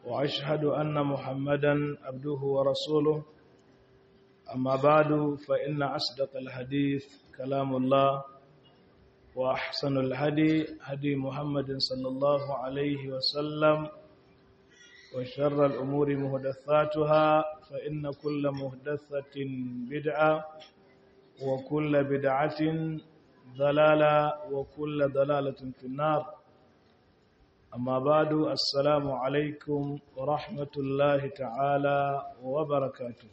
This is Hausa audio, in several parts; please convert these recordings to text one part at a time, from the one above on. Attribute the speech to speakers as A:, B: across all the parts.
A: وأشهد أن محمدا عبده ورسوله أما بعد فإن أصدق الحديث كلام الله وأحسن الهدي هدي محمد صلى الله عليه وسلم وشر الأمور مهدثاتها فإن كل مهدثة بدعة وكل بدعة ضلالة وكل ضلالة في النار أما بعد السلام عليكم ورحمة الله تعالى وبركاته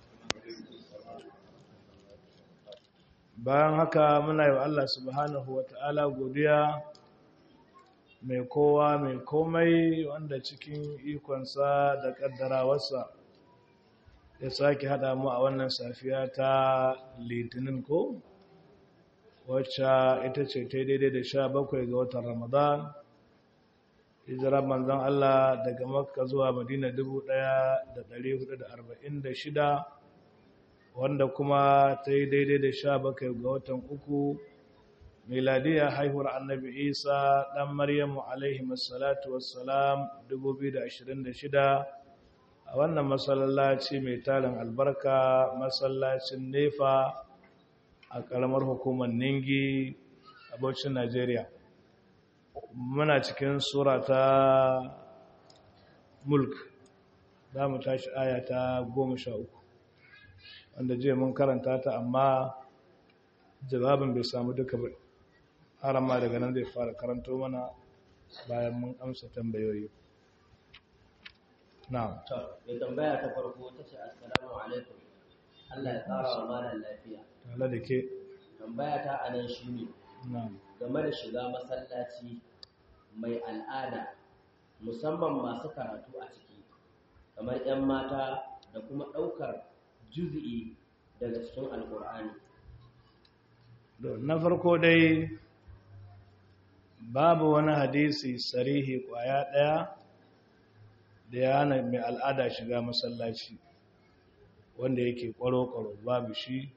A: bayan haka muna yi wa Allah subhanahu wa ta'ala godiya mai kowa mai komai wanda cikin ikonsa da ƙaddarawarsa ya sake haɗa mu a wannan safiya ta litinin ko wacce ita ce ta daidai da sha bakwai ga watan ramadan hijirar manzon Allah daga makka zuwa madina 1446 wanda kuma ta yi daidai da sha bakwai ga watan uku miladiya haihuwar annabi isa ɗan maryamu alaihi masalatu wassalam 2026 a wannan masallaci mai tarin albarka masallacin nefa a ƙaramar hukumar ningi a bauchin najeriya muna cikin sura ta mulk za mu tashi aya ta goma sha uku wanda jiya mun karanta ta amma jawabin bai samu duka ba har ma daga nan zai fara karanto mana bayan mun amsa tambayoyi na'am
B: to mai tambaya ta farko ta ce assalamu alaikum Allah ya tsara wa malam lafiya
A: tare da ke
B: tambaya ta anan shine
A: na'am
B: game da shiga masallaci mai al'ada musamman masu karatu a ciki kamar 'yan mata da kuma ɗaukar juzi'i daga cikin alkur'ani
A: na farko dai babu wani hadisi sarihi kwaya ɗaya da ya hana mai al'ada shiga masallaci wanda yake kwaro-kwaro babu shi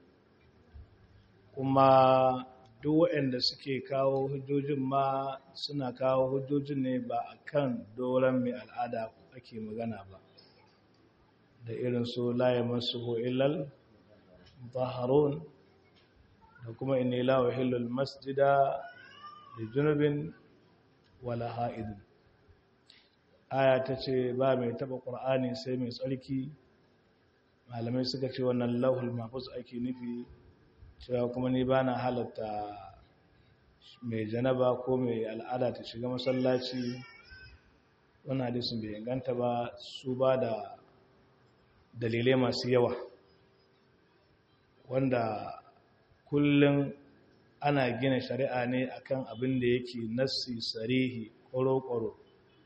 A: kuma duk waɗanda suke kawo hujjojin ma suna kawo hujjojin ne ba a kan doron mai al'ada ake magana ba da irin su laye masu illal zaharun da kuma inni la uhillul masjida li junubin wala ha'idin aya ta ce ba mai taba qur'ani sai mai tsarki malamai suka ce wannan lauhul mahfuz ake nufi cewa kuma ni bana halatta mai janaba ko mai al'ada ta shiga masallaci wannan hadisin bai inganta ba su ba da dalilai masu yawa wanda kullum ana gina shari'a ne akan abin da yake nassi sarihi ƙoro-ƙoro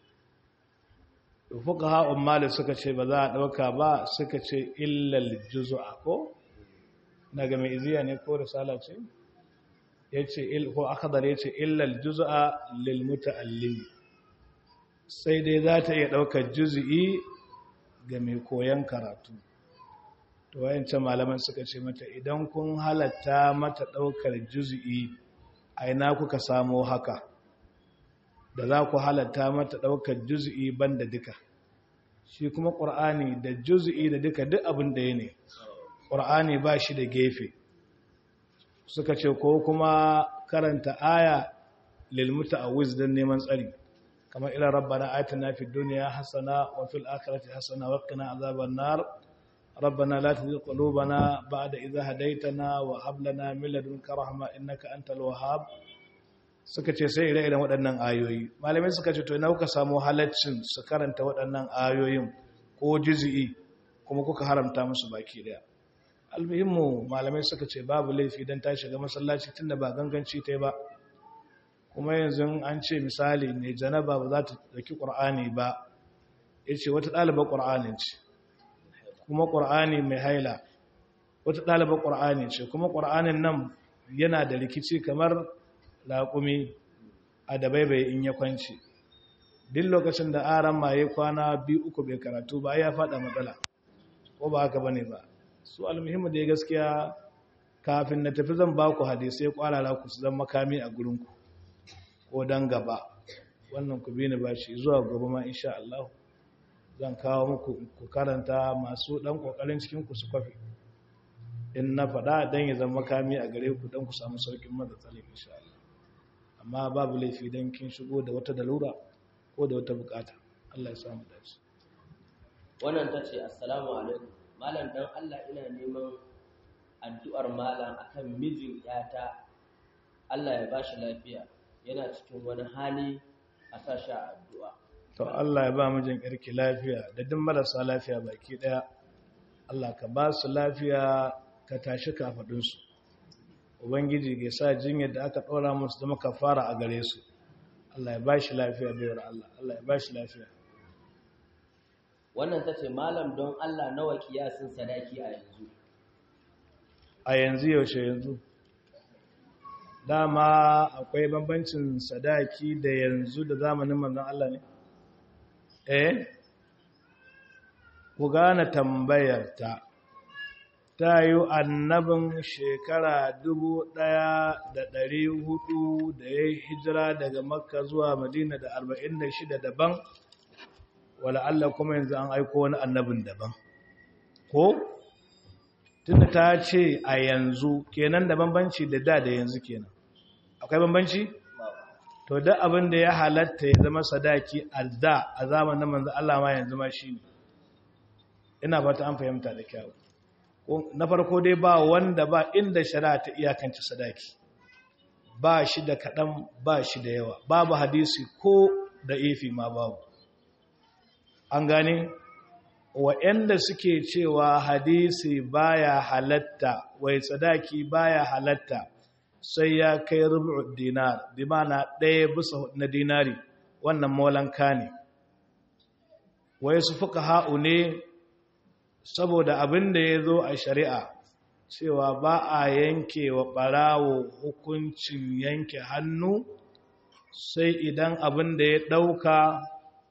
A: fuka ha'un mali suka ce ba za a ɗauka ba suka ce illal juzu'a ko daga mai iziya ne ko risala ce ya ce ko akadar ya ce illal juzu'a lil muta'allimi sai dai za ta iya ɗaukar juzu'i ga mai koyon karatu to wayancan malaman suka ce mata idan kun halatta mata ɗaukar juzu'i a ina kuka samo haka da za ku halatta mata ɗaukar juzu'i banda duka shi kuma ƙur'ani da juzu'i da duka duk abin da ya ne ƙur'ani ba shi da gefe suka ce ko kuma karanta aya lilmuta a don neman tsari kamar ila rabbana atina fid dunya hasana wa fil akhirati hasana wa qina azaban nar ربنا لا تزغ قلوبنا بعد إذا هديتنا وهب لنا من لدنك رحمة إنك أنت الوهاب suka ce sai ire-iren waɗannan ayoyi malamai suka ce to ina kuka samu halaccin su karanta waɗannan ayoyin ko jizi'i kuma kuka haramta musu baki daya almuhimmu malamai suka ce babu laifi don ta shiga masallaci tunda ba ganganci ta ba kuma yanzu an ce misali ne janaba ba za ta ɗauki ƙur'ani ba ya ce wata ɗalibar ƙur'anin ce kuma ƙur'ani mai haila wata ɗalibar ƙur'ani ce kuma ƙur'anin nan yana da rikici kamar laƙumi a da baibaye in ya kwanci duk lokacin da aran maye kwana biyu uku bai karatu ba ya faɗa matsala ko ba haka bane ba su almuhimmu da gaskiya kafin na tafi zan ba ku hadisai kwarara ku su zan makami a gurinku ko dan gaba wannan ku bi ni ba shi zuwa gobe ma insha Allah zan kawo muku ku karanta masu ɗan ƙoƙarin cikinku su kwafi in na faɗa don ya zama makami a gare ku don ku samu sauƙin matsatsalin insha Allah amma babu laifi don kin shigo da wata dalura ko da wata bukata Allah ya samu dace
B: wannan ta ce assalamu alaikum malam dan Allah ina neman addu'ar malam akan mijin yata Allah ya bashi lafiya yana cikin wani hali a sashi a addu'a
A: to Allah ya ba mijin ƙarki lafiya da duk marasa lafiya baki ɗaya Allah ka ba su lafiya ka tashi kafaɗinsu ubangiji ga sa jinyar da aka ɗora musu zama kafara a gare su Allah ya ba shi lafiya bayar Allah Allah ya ba shi lafiya
B: wannan ta ce malam don Allah nawa kiyasin sadaki a yanzu
A: a yanzu yaushe yanzu dama akwai bambancin sadaki da yanzu da zamanin manzon Allah ne eh ku gane tambayar ta ta yi annabin shekara dubu ɗaya da ɗari hudu da ya hijira daga makka zuwa madina da arba'in da shida daban wala Allah kuma yanzu an aiko wani annabin daban ko tunda ta ce a yanzu kenan da bambanci da da da yanzu kenan akwai bambanci to da abin da ya halatta ya zama sadaki a da a zamanin manzo Allah ma yanzu ma shine ina fata an fahimta da kyau na farko dai ba wanda ba inda shari'a ta iyakance sadaki ba shi da kaɗan ba shi da yawa babu hadisi ko da ifi ma babu an gane wa'yanda suke cewa hadisi baya halatta wai sadaki baya halatta sai ya kai rubu dinar bi mana ɗaya bisa na dinari wannan molanka ne wai su fuka ha'u ne saboda abin da ya zo a shari'a cewa ba a yanke wa ɓarawo hukuncin yanke hannu sai idan abin da ya ɗauka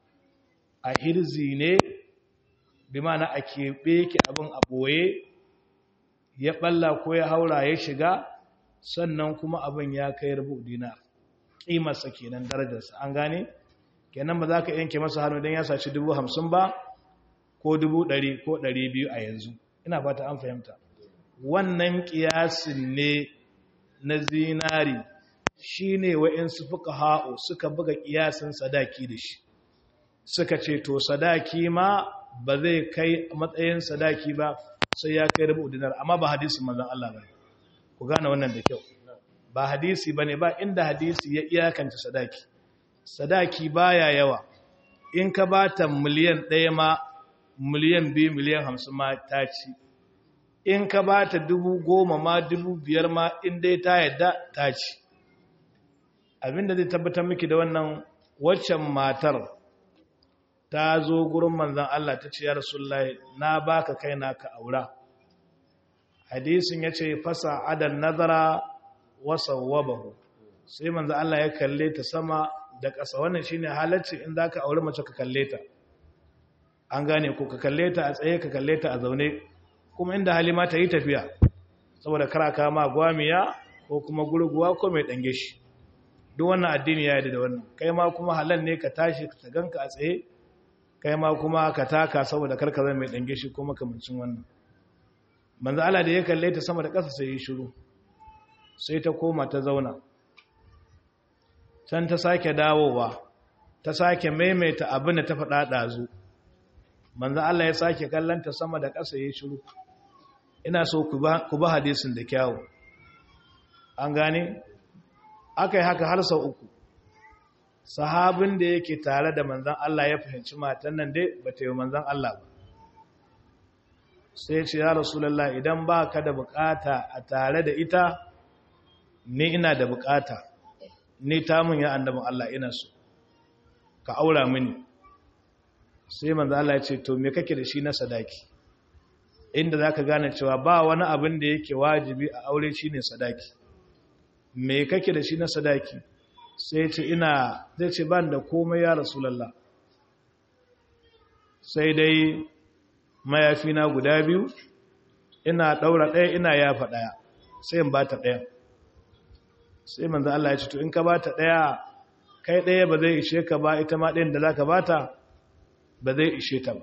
A: a hirzi ne bi mana a keɓe ki abin a ɓoye ya ɓalla ko ya haura ya shiga sannan kuma abin ya kai rubu dinar ƙimarsa kenan darajarsa an gane kenan ba za ka yanke masa hannu don ya saci dubu hamsin ba ko dubu ɗari ko ɗari biyu a yanzu ina fata an fahimta wannan ƙiyasin ne na zinari shi ne wa'insu fuka ha'u suka buga ƙiyasin sadaki da shi suka ce to sadaki ma ba zai kai matsayin sadaki ba sai ya kai rubu dinar amma ba hadisi manzan Allah ba ku gane wannan da kyau ba hadisi ba ne ba inda hadisi ya iyakance sadaki sadaki baya yawa in ka ba ta miliyan ɗaya ma miliyan biyu miliyan hamsin ma ta ci in ka ba ta dubu goma ma dubu biyar ma in dai ta yadda ta ci abinda zai tabbatar miki da wannan waccan matar ta zo gurin manzan Allah ta ce ya rasulullahi na baka kai na ka aura hadisin ya ce fasa adan nazara wasa wabahu sai manzan Allah ya kalle ta sama da ƙasa wannan shine halacci in za ka aure mace ka kalle ta an gane ko ka kalle ta a tsaye ka kalle ta a zaune kuma inda halima ta yi tafiya saboda karaka ma gwamiya ko kuma gurguwa ko mai ɗange shi duk wannan addini ya yi da wannan kai ma kuma halal ne ka tashi ka ganka a tsaye kai ma kuma ka taka saboda karka zai mai ɗange shi ko makamancin wannan manzo Allah da ya kalle ta sama da ƙasa sai ya shiru sai ta koma ta zauna can ta sake dawowa ta sake maimaita abin da ta faɗa ɗazu manzo Allah ya sake kallanta sama da ƙasa ya shiru ina so ku ba hadisin da kyawu an gane aka yi haka har sau uku sahabin da yake tare da manzan Allah ya fahimci matan nan dai ba ta yi manzan Allah ba sai ce ya rasulallah idan ba ka da bukata a tare da ita ni ina da bukata ni tamun ya annabin Allah ina so ka aura mini sai manzo Allah ya ce to me kake da shi na sadaki inda zaka gane cewa ba wani abin da yake wajibi a aure shine sadaki me kake da shi na sadaki sai ce ina zai ce ban da komai ya rasulullah sai dai mayafi na guda biyu ina daura ɗaya ina yafa ɗaya sai in bata ɗaya sai manzo Allah ya ce to in ka bata ɗaya kai ɗaya ba zai ishe ka ba ita ma ɗayan da zaka bata ba zai ishe ta ba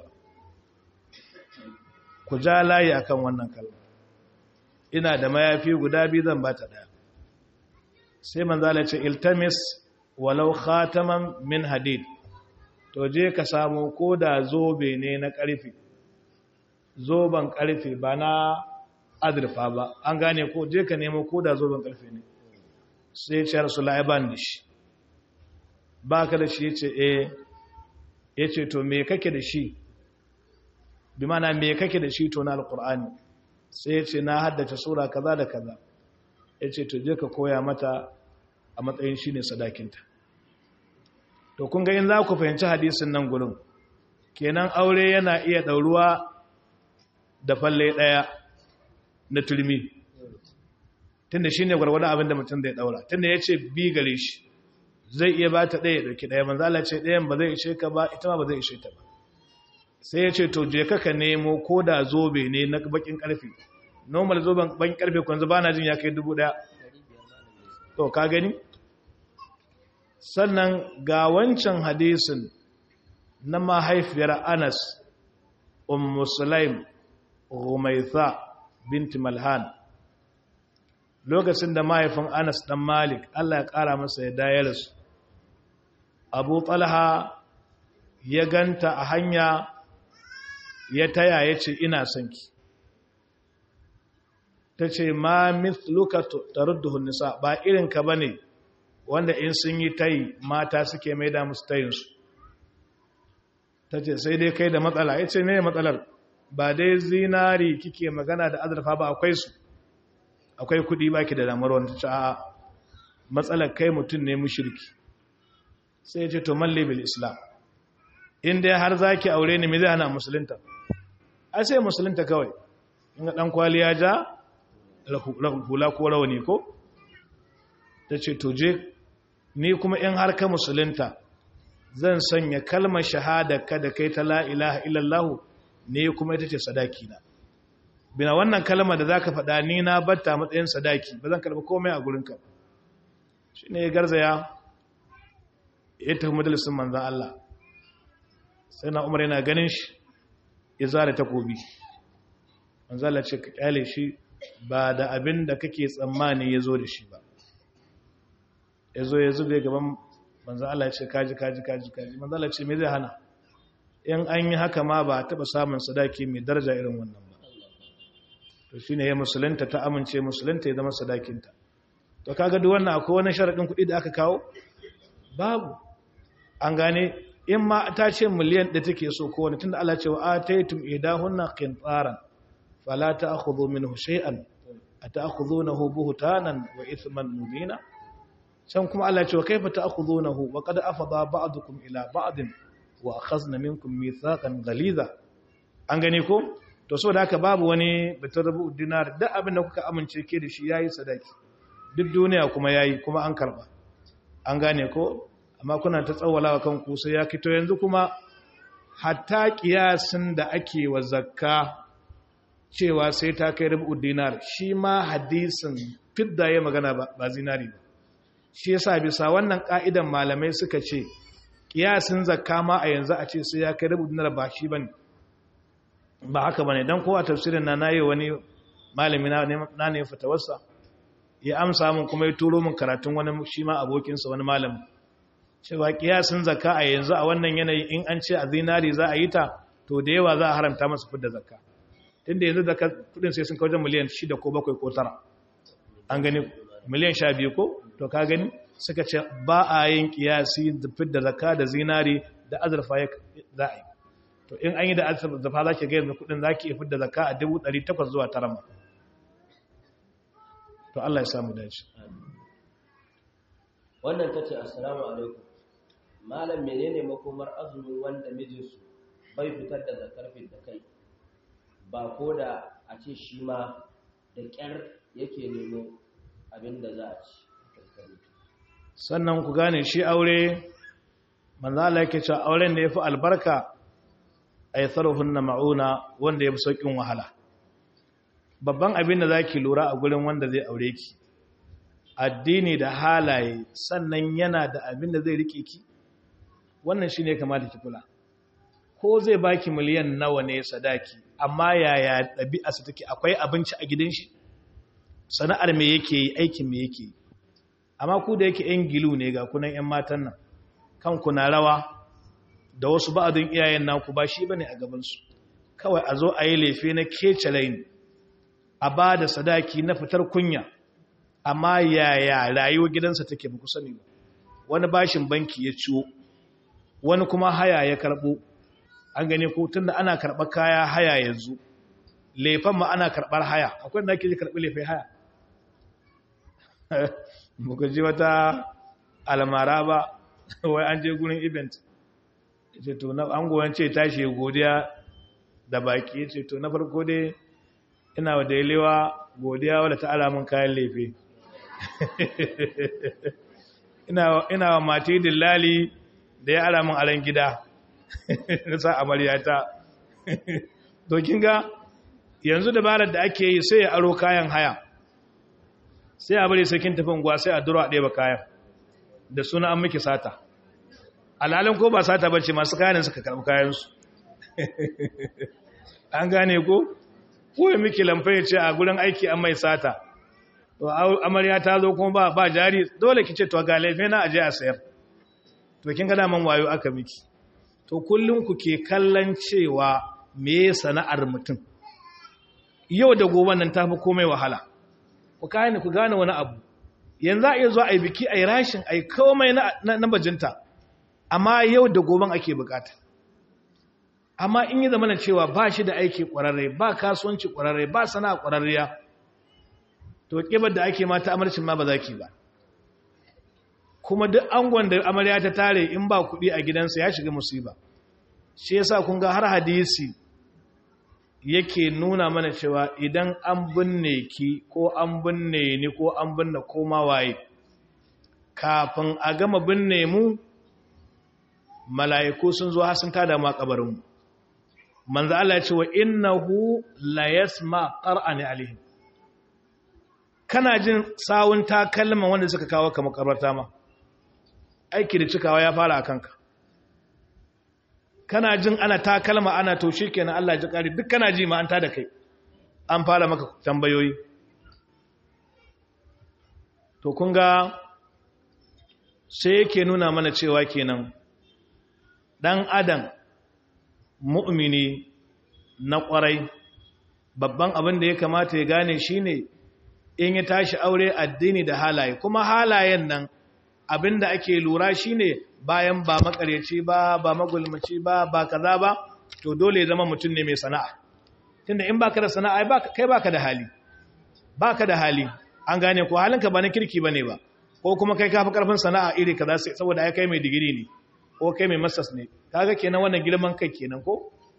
A: ku ja layi akan wannan kalma ina da mayafi guda biyu zan ba ta ɗaya sai manzala ce iltamis walau khataman min hadid to je ka samu ko da zobe ne na ƙarfe zoben ƙarfe ba na azurfa ba an gane ko je ka nemo ko da zoben ƙarfe ne sai ce rasu la'iban da shi ba ka da shi ya ce eh ya ce to me kake da shi bi mana me kake da shi to na alƙur'ani sai ya ce na haddace sura kaza da kaza ya ce to je ka koya mata a matsayin shi ne sadakinta to kun ga in za ku fahimci hadisin nan gurin kenan aure yana iya ɗauruwa da falle ɗaya na turmi tunda shi ne gwargwadon abin da mutum zai ɗaura tunda ya ce bi gare shi zai iya ba ta ɗaya ɗauki ɗaya manzala ce ɗayan ba zai ishe ka ba ita ma ba zai ishe ta ba sai ya ce to je ka nemo ko da zobe ne na bakin ƙarfe normal zoben bakin ƙarfe kwanzu ba na jin ya kai dubu ɗaya to ka gani sannan ga wancan hadisin na mahaifiyar anas ummu sulaim rumaitha binti malhan lokacin da mahaifin anas dan malik allah ya kara masa ya dayar su abu talha ya ganta a hanya ya taya ya ce ina son ki ta ce ma mithluka tarudduhun nisa ba irinka ba ne wanda in sun yi tayi mata suke mai da musu tayinsu ta ce sai dai kai da matsala ya ce ne matsalar ba dai zinari kike magana da azurfa ba akwai su akwai kudi baki da damar wani ta a matsalar kai mutum ne mushirki sai ya ce to malle bil islam in dai har zaki aure ni me zai hana musulunta ai sai musulunta kawai in ga dan kwali ya ja hula ko rawani ko ta ce to je ni kuma in har ka musulunta zan sanya kalmar shahada ka da kai ta la ilaha illallah ne kuma ita ce sadaki na bina wannan kalmar da zaka faɗa ni na batta matsayin sadaki ba zan karɓi komai a gurinka shi ne garzaya ya tafi majalisun manzan Allah sai na umar yana ganin shi ya zara takobi manzan Allah ce ka kyale shi ba da abin da kake tsammani ya zo da shi ba ya zo ya zube gaban manzan Allah ce kaji kaji kaji kaji manzan Allah ce me zai hana in an yi haka ma ba taɓa samun sadaki mai daraja irin wannan ba to shi ne ya musulunta ta amince musulunta ya zama sadakinta to kaga duk wannan akwai wani sharaɗin kuɗi da aka kawo babu an gane in ma ta ce miliyan da take so ko wani tunda Allah ce wa ataytum idahunna qintaran fala ta'khudhu minhu shay'an ata'khudhunahu buhtanan wa ithman mubina can kuma Allah ce wa kaifa ta'khudhunahu wa qad afada ba'dukum ila ba'din wa akhazna minkum mithaqan ghaliza an gane ko to so da haka babu wani batun rubu dinar duk abin da kuka amince ke da shi yayi sadaki duk duniya kuma yayi kuma an karba an gane ko amma kuna ta tsawalawa kanku sai ya kito yanzu kuma hatta kiyasin da ake wa zakka cewa sai ta kai rubu dinar shi ma hadisin fidda ya magana ba zinari ba shi yasa bisa wannan ka'idan malamai suka ce kiyasin zakka ma a yanzu a ce sai ya kai rubu dinar ba shi bane ba haka bane dan kowa tafsirin na nayi wani malami na ne fatawarsa ya amsa mun kuma ya turo mun karatun wani shi ma abokinsa wani malami cewa kiyasin zakka a yanzu a wannan yanayi in an ce a zinari za a yi ta to da yawa za a haramta masa fidda zakka tunda yanzu zakka kudin sai sun kawo miliyan 6 ko 7 ko 9 an gani miliyan 12 ko to ka gani suka ce ba a yin kiyasi da fidda zakka da zinari da azurfa za a yi to in an yi da azurfa za ki ga yanzu kudin za ki fidda zakka a 800 zuwa 9 to Allah ya samu dace
B: wannan ta ce assalamu alaikum malam menene makomar azumin wanda mijinsu bai fitar da zakar da kai ba ko da a ce shi ma da ƙyar yake nemo abin da za a ci
A: sannan ku gane shi aure manzala yake cewa auren da ya fi albarka a yi na ma'una wanda ya fi sauƙin wahala babban abin da za ki lura a gurin wanda zai aure ki addini da halaye sannan yana da abin da zai rike ki wannan shi ne kamata ki kula ko zai baki miliyan nawa ne sadaki amma yaya ɗabi'arsa take akwai abinci a gidan shi sana'ar me yake yi aikin me yake yi amma ku da yake yan gilu ne ga kunan yan matan nan kanku na rawa da wasu ba'adun iyayen naku ba shi bane a gabansu kawai a zo a yi lefe na kece laini a ba da sadaki na fitar kunya amma yaya rayuwar gidansa take ba ku sani ba wani bashin banki ya ciwo wani kuma haya ya karɓo an gane ko tunda ana karɓar kaya haya yanzu lefan ma ana karɓar haya akwai da ake ji karɓi lefe haya muka ji wata almara ba wai an je gurin event ce to na an goyon ce tashi godiya da baki ce to na farko dai ina wa dailewa godiya wadda ta ala min kayan lefe ina wa mati dillali da ya ala min alan gida na sa amaryata to kin ga yanzu dabarar da ake yi sai ya aro kayan haya sai a bari sakin tafin gwa sai a duro a ɗeba kayan da suna an miki sata alhalin ko ba sata bace masu kayan suka karɓi kayansu an gane ko ko ya miki lamfai ce a gurin aiki an mai sata to amarya ta zo kuma ba ba jari dole ki ce to ga laife na aje a sayar to kin ga daman wayo aka miki to kullun ku ke kallon cewa me sana'ar mutum yau da gobe nan tafi komai wahala ku gane ku gane wani abu yanzu a iya zuwa a yi biki a yi rashin a yi komai na bajinta amma yau da goben ake bukata amma in yi zamanin cewa ba shi da aiki kwararre ba kasuwanci kwararre ba sana'a kwararriya to kibar da ake mata amarcin ma ba za ki ba kuma duk angon da amarya ta tare in ba kuɗi a gidansa ya shiga musiba shi yasa kun ga har hadisi yake nuna mana cewa idan an binne ki ko an binne ni ko an binne koma waye kafin a gama binne mu mala'iku sun zo har sun tada mu a kabarin mu manzo Allah ya ce wa innahu la yasma qara'ani alaihim kana jin sawun takalman wanda suka kawo ka makabarta ma aiki da cikawa ya fara akan ka kana jin ana takalma ana to kenan Allah ji kare duk kana ji ma an tada kai an fara maka tambayoyi to kun ga sai yake nuna mana cewa kenan dan adam mu'mini na kwarai babban abin da ya kamata ya gane shine in ya tashi aure addini da halaye kuma halayen nan abin da ake lura shine bayan ba makaryaci ba ba magulmaci ba ba kaza ba to dole ya zama mutum ne mai sana'a tunda in baka da sana'a kai baka da hali baka da hali an gane ko halinka ba na kirki bane ba ko kuma kai kafi karfin sana'a iri kaza sai saboda ai kai mai digiri ne ko kai mai masters ne kaga kenan wannan girman kai kenan ko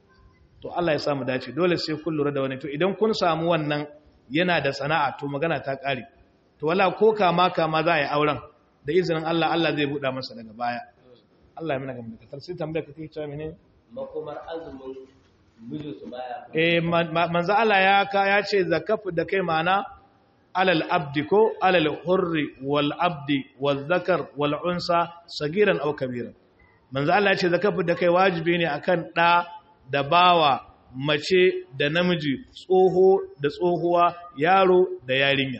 A: to Allah ya samu dace dole sai kun lura da wani to idan kun samu wannan yana da sana'a to magana ta kare to wala ko kama kama za a yi auren da izinin Allah Allah zai buɗa masa daga baya Allah ya mana gaba da katar sai tambaya kake cewa mene
B: makomar azumin mijin su baya
A: eh manzo Allah ya ka ya ce zakafu da kai mana alal abdi ko alal hurri wal abdi wal zakar wal unsa sagiran aw kabiran manzo Allah ya ce zakafu da kai wajibi ne akan da da bawa mace da namiji tsoho da tsohuwa yaro da yarinya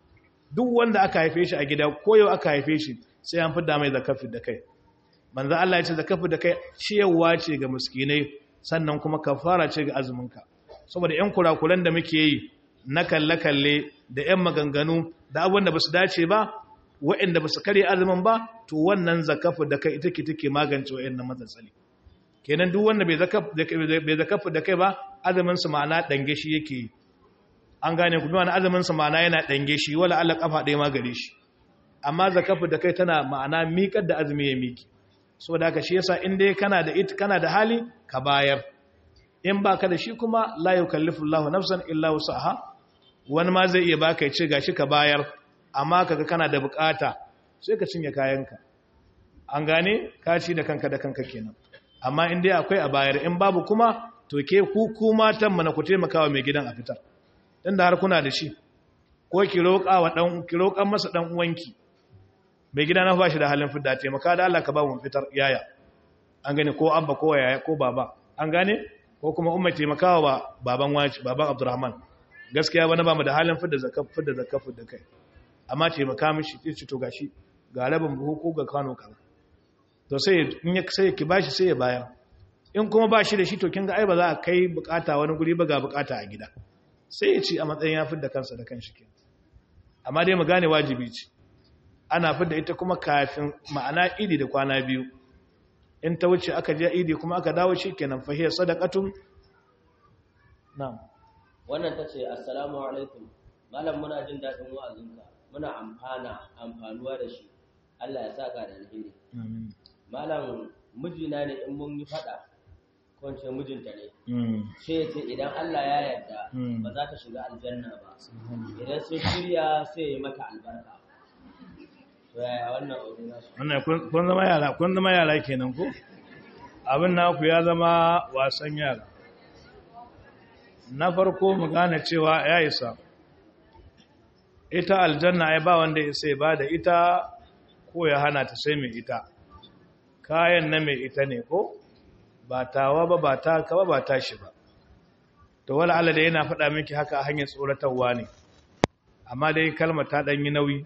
A: duk wanda aka haife shi a gida ko yau aka haife shi sai an fidda mai zakafi da kai manzo Allah ya ce zakafi da kai ciyarwa ce ga miskinai sannan kuma kafara ce ga azuminka saboda ƴan kurakuran da muke yi na kalle kalle da ƴan maganganu da abin da basu dace ba waɗanda basu kare azumin ba to wannan zakafi da kai ita ke take magance waɗannan matsaloli kenan duk wanda bai zakafi bai zakafi da kai ba azumin su ma'ana dange shi yake yi an gane ku wani azumin sa ma'ana yana dange shi wala Allah kafa ɗaya ma gare shi amma zakafu da kai tana ma'ana miƙar da azumi ya miki so da haka shi yasa in dai kana da it kana da hali ka bayar in baka da shi kuma la yukallifu Allahu nafsan illa wusaha wani ma zai iya baka ya ce gashi ka bayar amma kaga kana da bukata sai ka cinye kayanka an gane ka ci da kanka da kanka kenan amma in dai akwai a bayar in babu kuma to ke ku ku matan mana ku taimakawa mai gidan a fitar dan da har kuna da shi ko ki roƙa wa dan ki roƙan masa dan uwanki mai gida na bashi da halin fidda taimaka da Allah ka ba mu fitar yaya an gani ko abba ko yaya ko baba an gane ko kuma umma taimakawa ba baban waci baban abdurrahman gaskiya bana ba mu da halin fidda zakaf fidda zakaf da kai amma taimaka mishi ce to gashi ga rabin buhu ko ga kano kaza to sai in ya sai ki bashi sai ya bayar in kuma ba shi da shi to kin ga ai ba za a kai bukata wani guri ba ga bukata a gida sai ya ci a matsayin ya fidda kansa da kanshi ke amma dai mu gane wajibi ce ana fidda ita kuma kafin ma'ana idi da kwana biyu in ta wuce aka je idi kuma aka dawo shi kenan fahiyar sadaqatun na'am
B: wannan ta ce assalamu alaikum malam muna jin daɗin wa'azinka muna amfana amfanuwa da shi Allah ya saka da alheri
A: amin
B: malam mijina ne in mun yi faɗa ko in ce mijinta ne
A: mm
B: sai ya ce idan Allah ya yarda
A: Mm.
B: ba za ta shiga aljanna ba idan sun shirya sai ya yi mata albarka to yaya wannan aure nasu
A: wannan kun kun zama yara kun zama yara kenan ko abin naku ya zama wasan yara na farko mu gane cewa ya isa ita aljanna ai ba wanda ya sai ba da ita ko ya hana ta sai mai ita kayan na mai ita ne ko ba tawa ba ba ta ka ba ba tashi ba to wala Allah da yana faɗa miki haka a hanyar tsoratarwa ne amma dai kalmar ta ɗan yi nauyi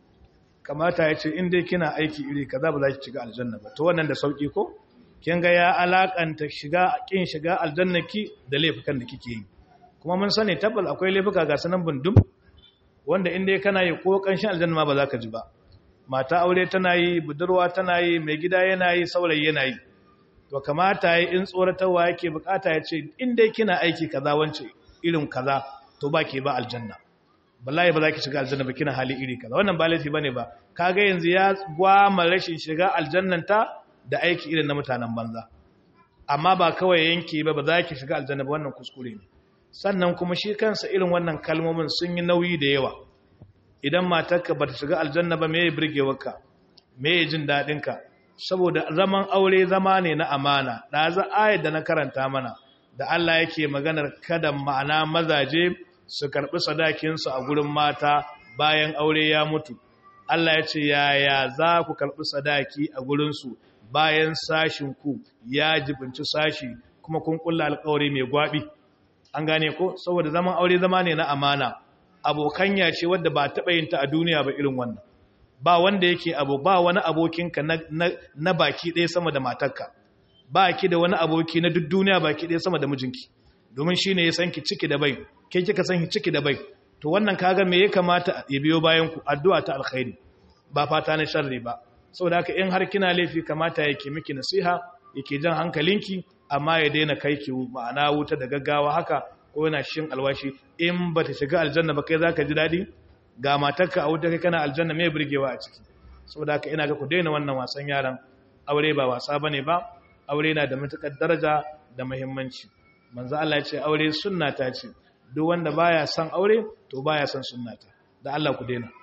A: kamata ya ce in dai kina aiki iri kaza ba za ki shiga aljanna ba to wannan da sauki ko kin ga ya alakanta shiga kin shiga aljanna ki da laifukan da kike yi kuma mun sani tabbal akwai laifuka ga sanan bundum wanda in dai kana yi ko kanshin aljanna ma ba za ka ji ba mata aure tana yi budurwa tana yi mai gida yana yi saurayi yana yi to kamata yi in tsoratarwa yake bukata ya ce in dai kina aiki kaza wance irin kaza to ba ke ba aljanna wallahi ba za ki shiga aljanna ba kina hali iri kaza wannan ba laifi bane ba kaga yanzu ya gwama rashin shiga aljannanta da aiki irin na mutanen banza amma ba kawai yanke ba ba za ki shiga aljanna ba wannan kuskure ne sannan kuma shi kansa irin wannan kalmomin sun yi nauyi da yawa idan matarka ba ta shiga aljanna ba me ya burgewarka me ya jin daɗinka saboda zaman aure zama ne na amana da za ayar da na karanta mana da Allah yake maganar kada ma'ana mazaje su karɓi sadakinsu a gurin mata bayan aure ya mutu Allah ya ce yaya za ku karɓi sadaki a gurinsu bayan sashinku ya jibinci sashi kuma kun kulla alkawari mai gwabi an gane ko saboda zaman aure zama ne na amana abokanya ce wadda ba taɓa yin ta a duniya ba irin wannan ba wanda yake abu ba wani abokinka na, na, na baki ɗaya sama da matarka ba ki da wani aboki na duk duniya baki ɗaya sama da mijinki domin shi ne ya san ki ciki da bai ke kika san ki ciki da bai to wannan kaga me ya kamata ya biyo bayan ku addu'a ta alkhairi ba fata na sharri ba saboda haka in har kina laifi kamata yake miki nasiha yake jan hankalinki amma ya daina kai ki ma'ana wuta da gaggawa haka ko yana shin alwashi in bata shiga aljanna ba kai zaka ji dadi ga matarka a wuta kai kana aljanna me burgewa a ciki saboda haka ina ga ku daina wannan wasan yaran aure ba wasa bane ba aure na da matukar daraja da muhimmanci manzo Allah ya ce aure sunna ta ce duk wanda baya son aure to baya son sunnata da Allah ku daina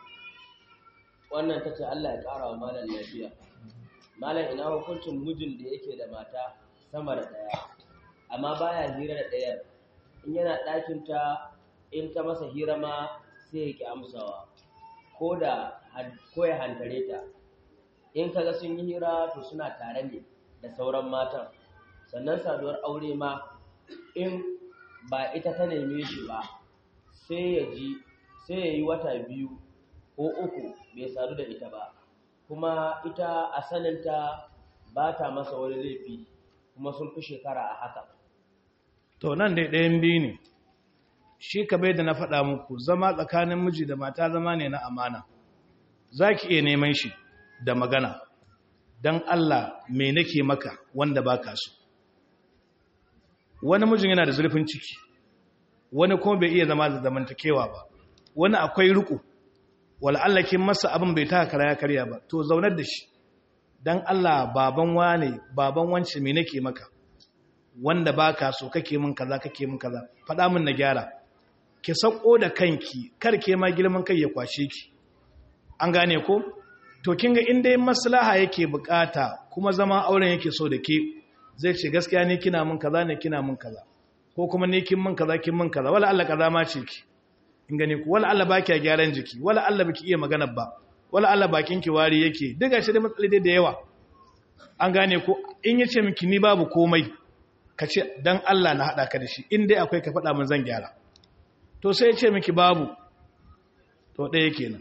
B: wannan ta ce Allah ya ƙara wa malam lafiya malam ina hukuncin mijin da yake da mata sama da ɗaya amma baya hira da ɗayar in yana ɗakinta in ta masa hira ma sai ya ƙi amsawa ko da ko ya hantare ta in kaga sun yi hira to suna tare ne da sauran matan sannan saduwar aure ma in ba ita ta neme shi ba sai ya ji sai ya yi wata biyu ko uku bai sadu da ita ba kuma ita a saninta ba ta masa wani laifi kuma sun fi shekara a haka
A: to nan dai ɗayan biyu ne shi bai da na faɗa muku zama tsakanin miji da mata zama ne na amana za ki iya neman shi da magana don Allah me nake maka wanda ba ka so wani mijin yana da zurfin ciki wani kuma bai iya zama da zamantakewa ba wani akwai riko Allah kin masa abin bai taka kara ya karya ba to zaunar da shi dan Allah baban wane baban wance me nake maka wanda baka so kake min kaza kake min kaza faɗa min na gyara ki sako da kanki kar ke ma girman kai ya kwashe ki an gane ko to kin ga in dai maslaha yake bukata kuma zama auren yake so da ke zai ce gaskiya ne kina min kaza ne kina min kaza ko kuma ne kin min kaza kin min kaza wala Allah kaza ma ce ki in gane ku wala Allah baki gyaran jiki wala Allah baki iya magana ba wala Allah bakin ki wari yake diga shi da matsaloli da yawa an gane ko in yace miki ni babu komai ka ce dan Allah na hada ka da shi in dai akwai ka faɗa min zan gyara to sai ya ce miki babu to ɗaya kenan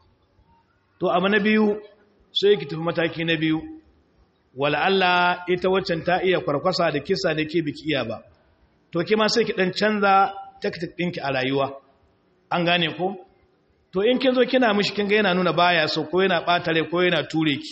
A: to abu na biyu sai ki tafi mataki na biyu wala Allah ita waccan ta iya kwarkwasa da kisa da ke biki iya ba to ke ma sai ki dan canza taktik ɗinki a rayuwa an gane ko to in kin zo kina mishi kin ga yana nuna baya so ko yana ɓatare ko yana ture ki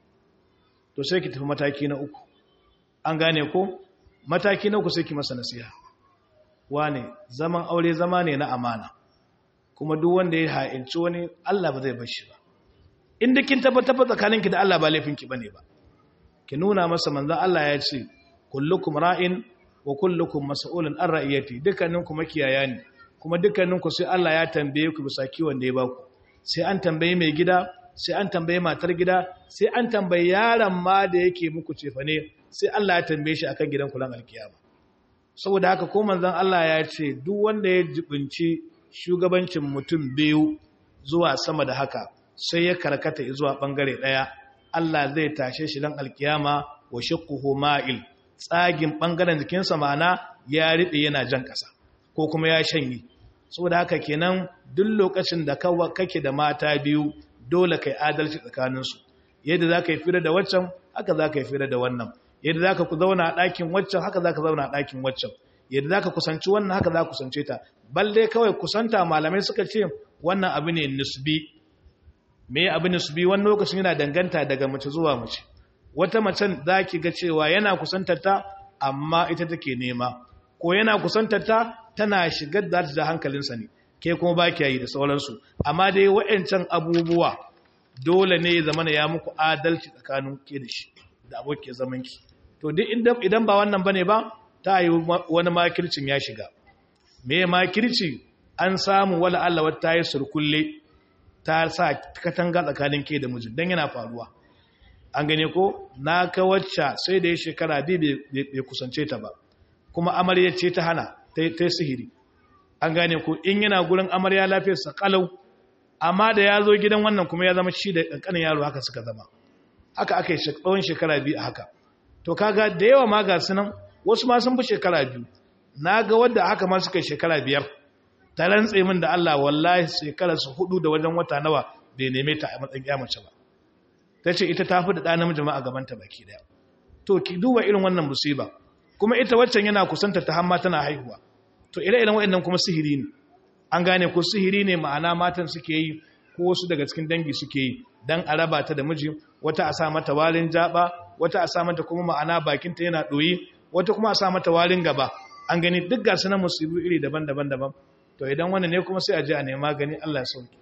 A: to sai ki tafi mataki na uku an gane ko mataki na uku sai ki masa nasiha wane zaman aure zama ne na amana kuma duk wanda ya ha'inci wani Allah ba zai bar shi ba inda kin tabbatar tsakaninki da Allah ba laifinki bane ba ki nuna masa manzon Allah ya ce kullukum ra'in wa kullukum mas'ulun an ra'iyati dukkaninku makiyaya ne kuma dukkaninku sai Allah ya tambaye ku bisa kiwon da ya baku sai an tambaye mai gida sai an tambaye matar gida sai an tambaye yaron ma da yake muku cefane sai Allah ya tambaye shi akan gidan kulan alkiyama saboda haka ko manzon Allah ya ce duk wanda ya jibinci shugabancin mutum biyu zuwa sama da haka sai ya karkata zuwa bangare daya Allah zai tashe shi dan alkiyama wa shiqquhu ma'il tsagin bangaren jikinsa ma'ana ya ride yana jan kasa ko kuma ya shanye saboda haka kenan duk lokacin da kake da mata biyu dole kai adalci tsakaninsu yadda za ka yi fira da waccan haka za ka yi fira da wannan yadda za ka zauna a ɗakin waccan haka za ka zauna a ɗakin waccan yadda za ka kusanci wannan haka za ka kusance ta balle kawai kusanta malamai suka ce wannan abu ne nisbi me abu nisbi wani lokacin yana danganta daga mace zuwa mace wata macen za ki ga cewa yana kusantar ta amma ita take nema ko yana kusantar ta tana shigar da da hankalinsa ne ke kuma ba ki yi da sauransu amma dai wa'ancan abubuwa dole ne ya zama ya muku adalci tsakanin ke da shi da abokin zaman ki to duk idan ba wannan bane ba ta yi wani makircin ya shiga me makirci an samu wala Allah wata yi surkulle ta sa katanga tsakanin ke da mijin dan yana faruwa an gane ko na ka wacce sai da ya shekara biyu bai kusance ta ba kuma amarya ce ta hana ta yi sihiri an gane ko in yana gurin amarya lafiyarsa kalau amma da ya zo gidan wannan kuma ya zama shi da ƙanƙanin yaro haka suka zama haka aka yi tsawon shekara biyu a haka to kaga da yawa ma ga sunan wasu ma sun fi shekara biyu na ga wadda haka ma suka yi shekara biyar ta rantse min da Allah wallahi shekara su hudu da wajen wata nawa bai neme ta a matsayin ya mace ba ta ce ita ta fi da ɗa namiji ma a gabanta baki daya to ki duba irin wannan musiba kuma ita waccan yana kusanta ta hamma tana haihuwa to ire-iren waɗannan kuma sihiri ne an gane ko sihiri ne ma'ana matan suke yi ko wasu daga cikin dangi suke yi dan a raba ta da miji wata a sa mata warin jaba wata a sa mata kuma ma'ana bakinta yana ɗoyi wata kuma a sa mata warin gaba an gani duk ga sunan musibu iri daban-daban daban to idan wannan ne kuma sai a je a nema gani Allah ya sauke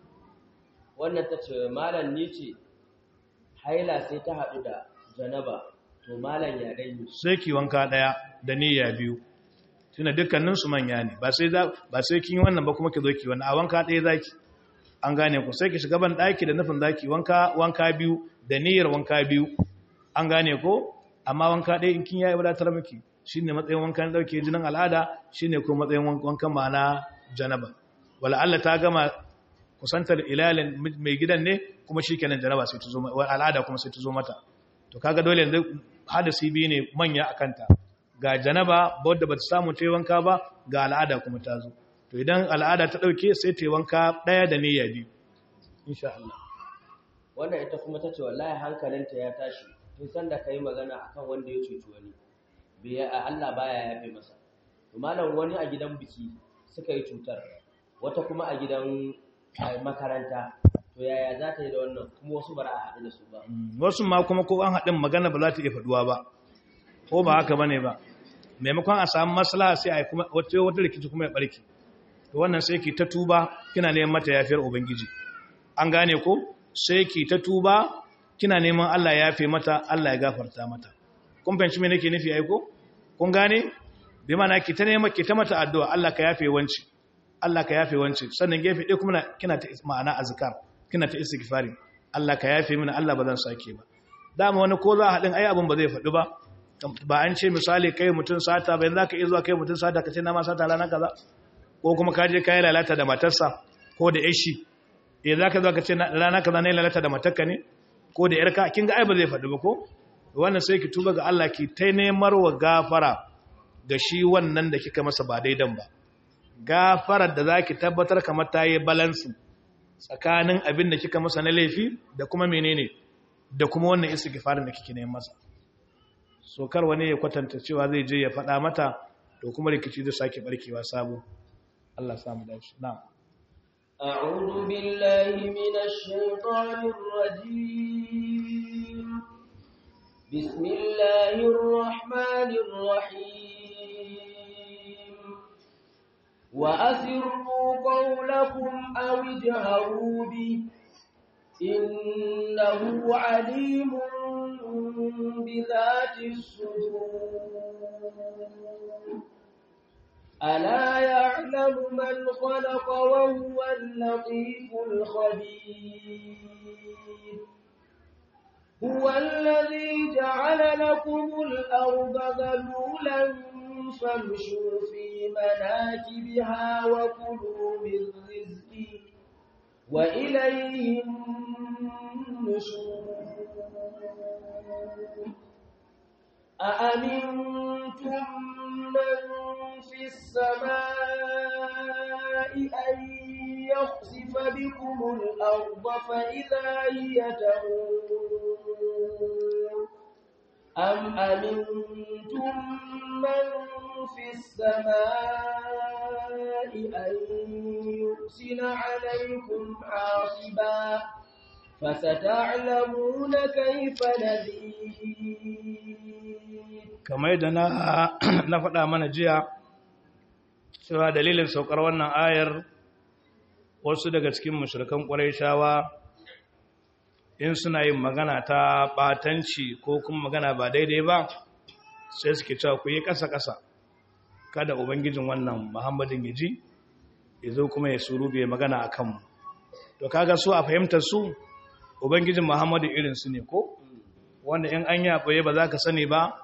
B: wannan ta ce malam ni ce haila sai ta haɗu da janaba to malam ya dai
A: sai ki wanka daya da niyya biyu tuna dukkanin su manya ne ba sai ba sai kin yi wannan ba kuma ki zo ki wannan a wanka daya zaki an gane ku sai ki shiga ban daki da nufin zaki wanka wanka biyu da niyyar wanka biyu an gane ko amma wanka daya in kin yayi wadatar miki shine matsayin wankan dauke jinin al'ada shine ko matsayin wankan ma'ana janaba wala Allah ta gama kusantar ilalin mai gidan ne kuma shikenan janaba sai ta zo al'ada kuma sai ta zo mata to kaga dole yanzu hadasi biyu ne manya akanta ga janaba wadda ba ta samu ta yi wanka ba ga al'ada kuma ta zo to idan al'ada ta ɗauke sai ta yi wanka ɗaya da niyya biyu insha Allah
B: wannan ita kuma ta ce wallahi hankalinta ya tashi tun san da ka yi magana akan wanda ya cuci wani biya a Allah baya yafe masa to malam wani a gidan biki suka yi cutar wata kuma a gidan makaranta to yaya za ta yi da wannan kuma wasu bara a haɗu da su ba
A: wasu ma kuma ko an haɗin magana ba za ta iya faɗuwa ba ko ba haka bane ba maimakon a samu maslaha sai a kuma wata wata rikici kuma ya barke to wannan sai ki ta tuba kina neman mata yafiyar ubangiji an gane ko sai ki ta tuba kina neman Allah ya yafe mata Allah ya gafarta mata kun fahimci me nake nufi ai ko kun gane bi mana ki ta neman ki ta mata addu'a Allah ka yafe wanci Allah ka yafe wanci sannan gefe ɗaya kuma kina ta ma'ana azkar kina ta istighfari Allah ka yafe mini Allah ba zan sake ba dama wani ko za a haɗin ai abin ba zai faɗi ba ba an ce misali kai mutum sata bayan za ka iya zuwa kai mutum sata ka ce na ma sata rana kaza ko kuma ka je kayi lalata da matarsa ko da yashi eh za ka zuwa ka ce rana kaza ne lalata da matarka ne ko da yarka kin ga ai ba zai faɗi ba ko wannan sai ki tuba ga Allah ki ta nemar wa gafara ga shi wannan da kika masa ba daidan ba gafarar da zaki tabbatar kamar ta yi balansi tsakanin abin da kika masa na laifi da kuma menene da kuma wannan istighfarin da kike neman masa so kar wani ya kwatanta cewa zai je ya faɗa mata to kuma rikici zai sake barkewa sabo Allah samu dace na'am
B: أعوذ بالله من الشيطان الرجيم بسم الله الرحمن الرحيم وأسروا قولكم أو اجهروا به إنه عليم بذات الصدور ألا يعلم من خلق وهو اللطيف الخبير هو الذي جعل لكم الأرض ذلولا فامشوا في مناكبها وكلوا من رزقه وإليه النشور أأمنتم من في السماء أن يخسف بكم الأرض فإذا هي تمور أم أمنتم من في السماء أن يرسل عليكم حاصبا فستعلمون كيف نذير
A: kamar yadda na na faɗa mana jiya cewa dalilin saukar wannan ayar wasu daga cikin mushrikan shawa in suna yin magana ta batanci ko kuma magana ba daidai ba sai suke cewa ku yi ƙasa-ƙasa kada ubangijin wannan muhammadin ya ji ya zo kuma ya suru bai magana a kanmu to kaga su a fahimtar su ubangijin muhammadin irinsu ne ko wanda in an yaɓoye ba za ka sani ba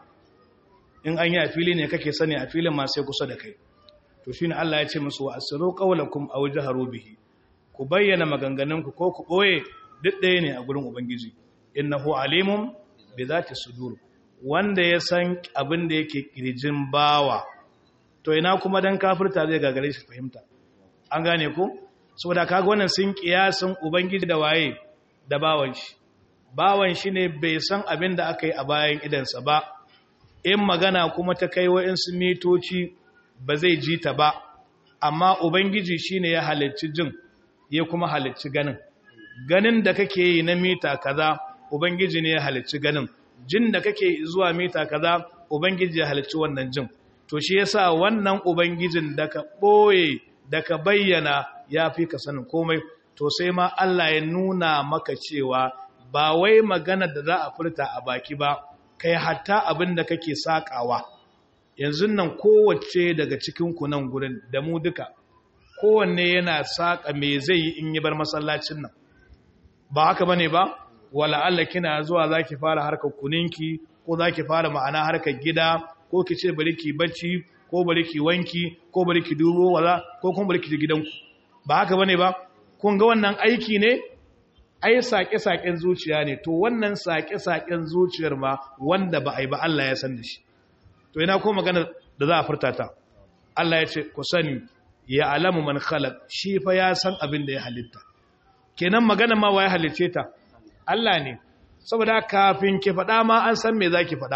A: in an yi a fili ne kake sani a filin masu kusa da kai to shi ne Allah ya ce musu wa asiru qawlakum aw jaharu bihi ku bayyana maganganunku ko ku boye duk ɗaya ne a gurin ubangiji innahu alimun bi zati sudur wanda ya san abin da yake kirjin bawa to ina kuma dan kafirta zai gagare shi fahimta an gane ku saboda kaga wannan sun kiyasin ubangiji da waye da bawan shi bawan shi ne bai san abin da aka yi a bayan idansa ba in magana kuma ta kai wa'insu mitoci ba zai ji ta ba amma ubangiji shine ya halicci jin ya kuma halicci ganin ganin da kake yi na mita kaza ubangiji ne ya halicci ganin jin da kake zuwa mita kaza ubangiji ya halicci wannan jin to shi yasa wannan ubangijin da ka boye da ka bayyana ya fi ka sanin komai to sai ma Allah ya nuna maka cewa ba wai magana da za a furta a baki ba kai hatta abin da kake sakawa yanzu nan kowace daga cikin ku nan gurin da mu duka kowanne yana saka me zai yi in yi bar masallacin nan ba haka bane ba wala Allah kina zuwa zaki fara harkar kuninki ko zaki fara ma'ana harkar gida ko ki ce bari ki bacci ko bari ki wanki ko bari ki dubo wala ko kuma bari ki gidanku ba haka bane ba kun ga wannan aiki ne ai saƙe-saƙen zuciya ne to wannan saƙe-saƙen zuciyar ma wanda ba a yi ba Allah ya san da shi to ina ko magana da za a furta ta Allah ya ce ku sani ya alamu man khalaq shi fa ya san abin da ya halitta kenan magana ma waye halice ta Allah ne saboda kafin ki faɗa ma an san me zaki faɗa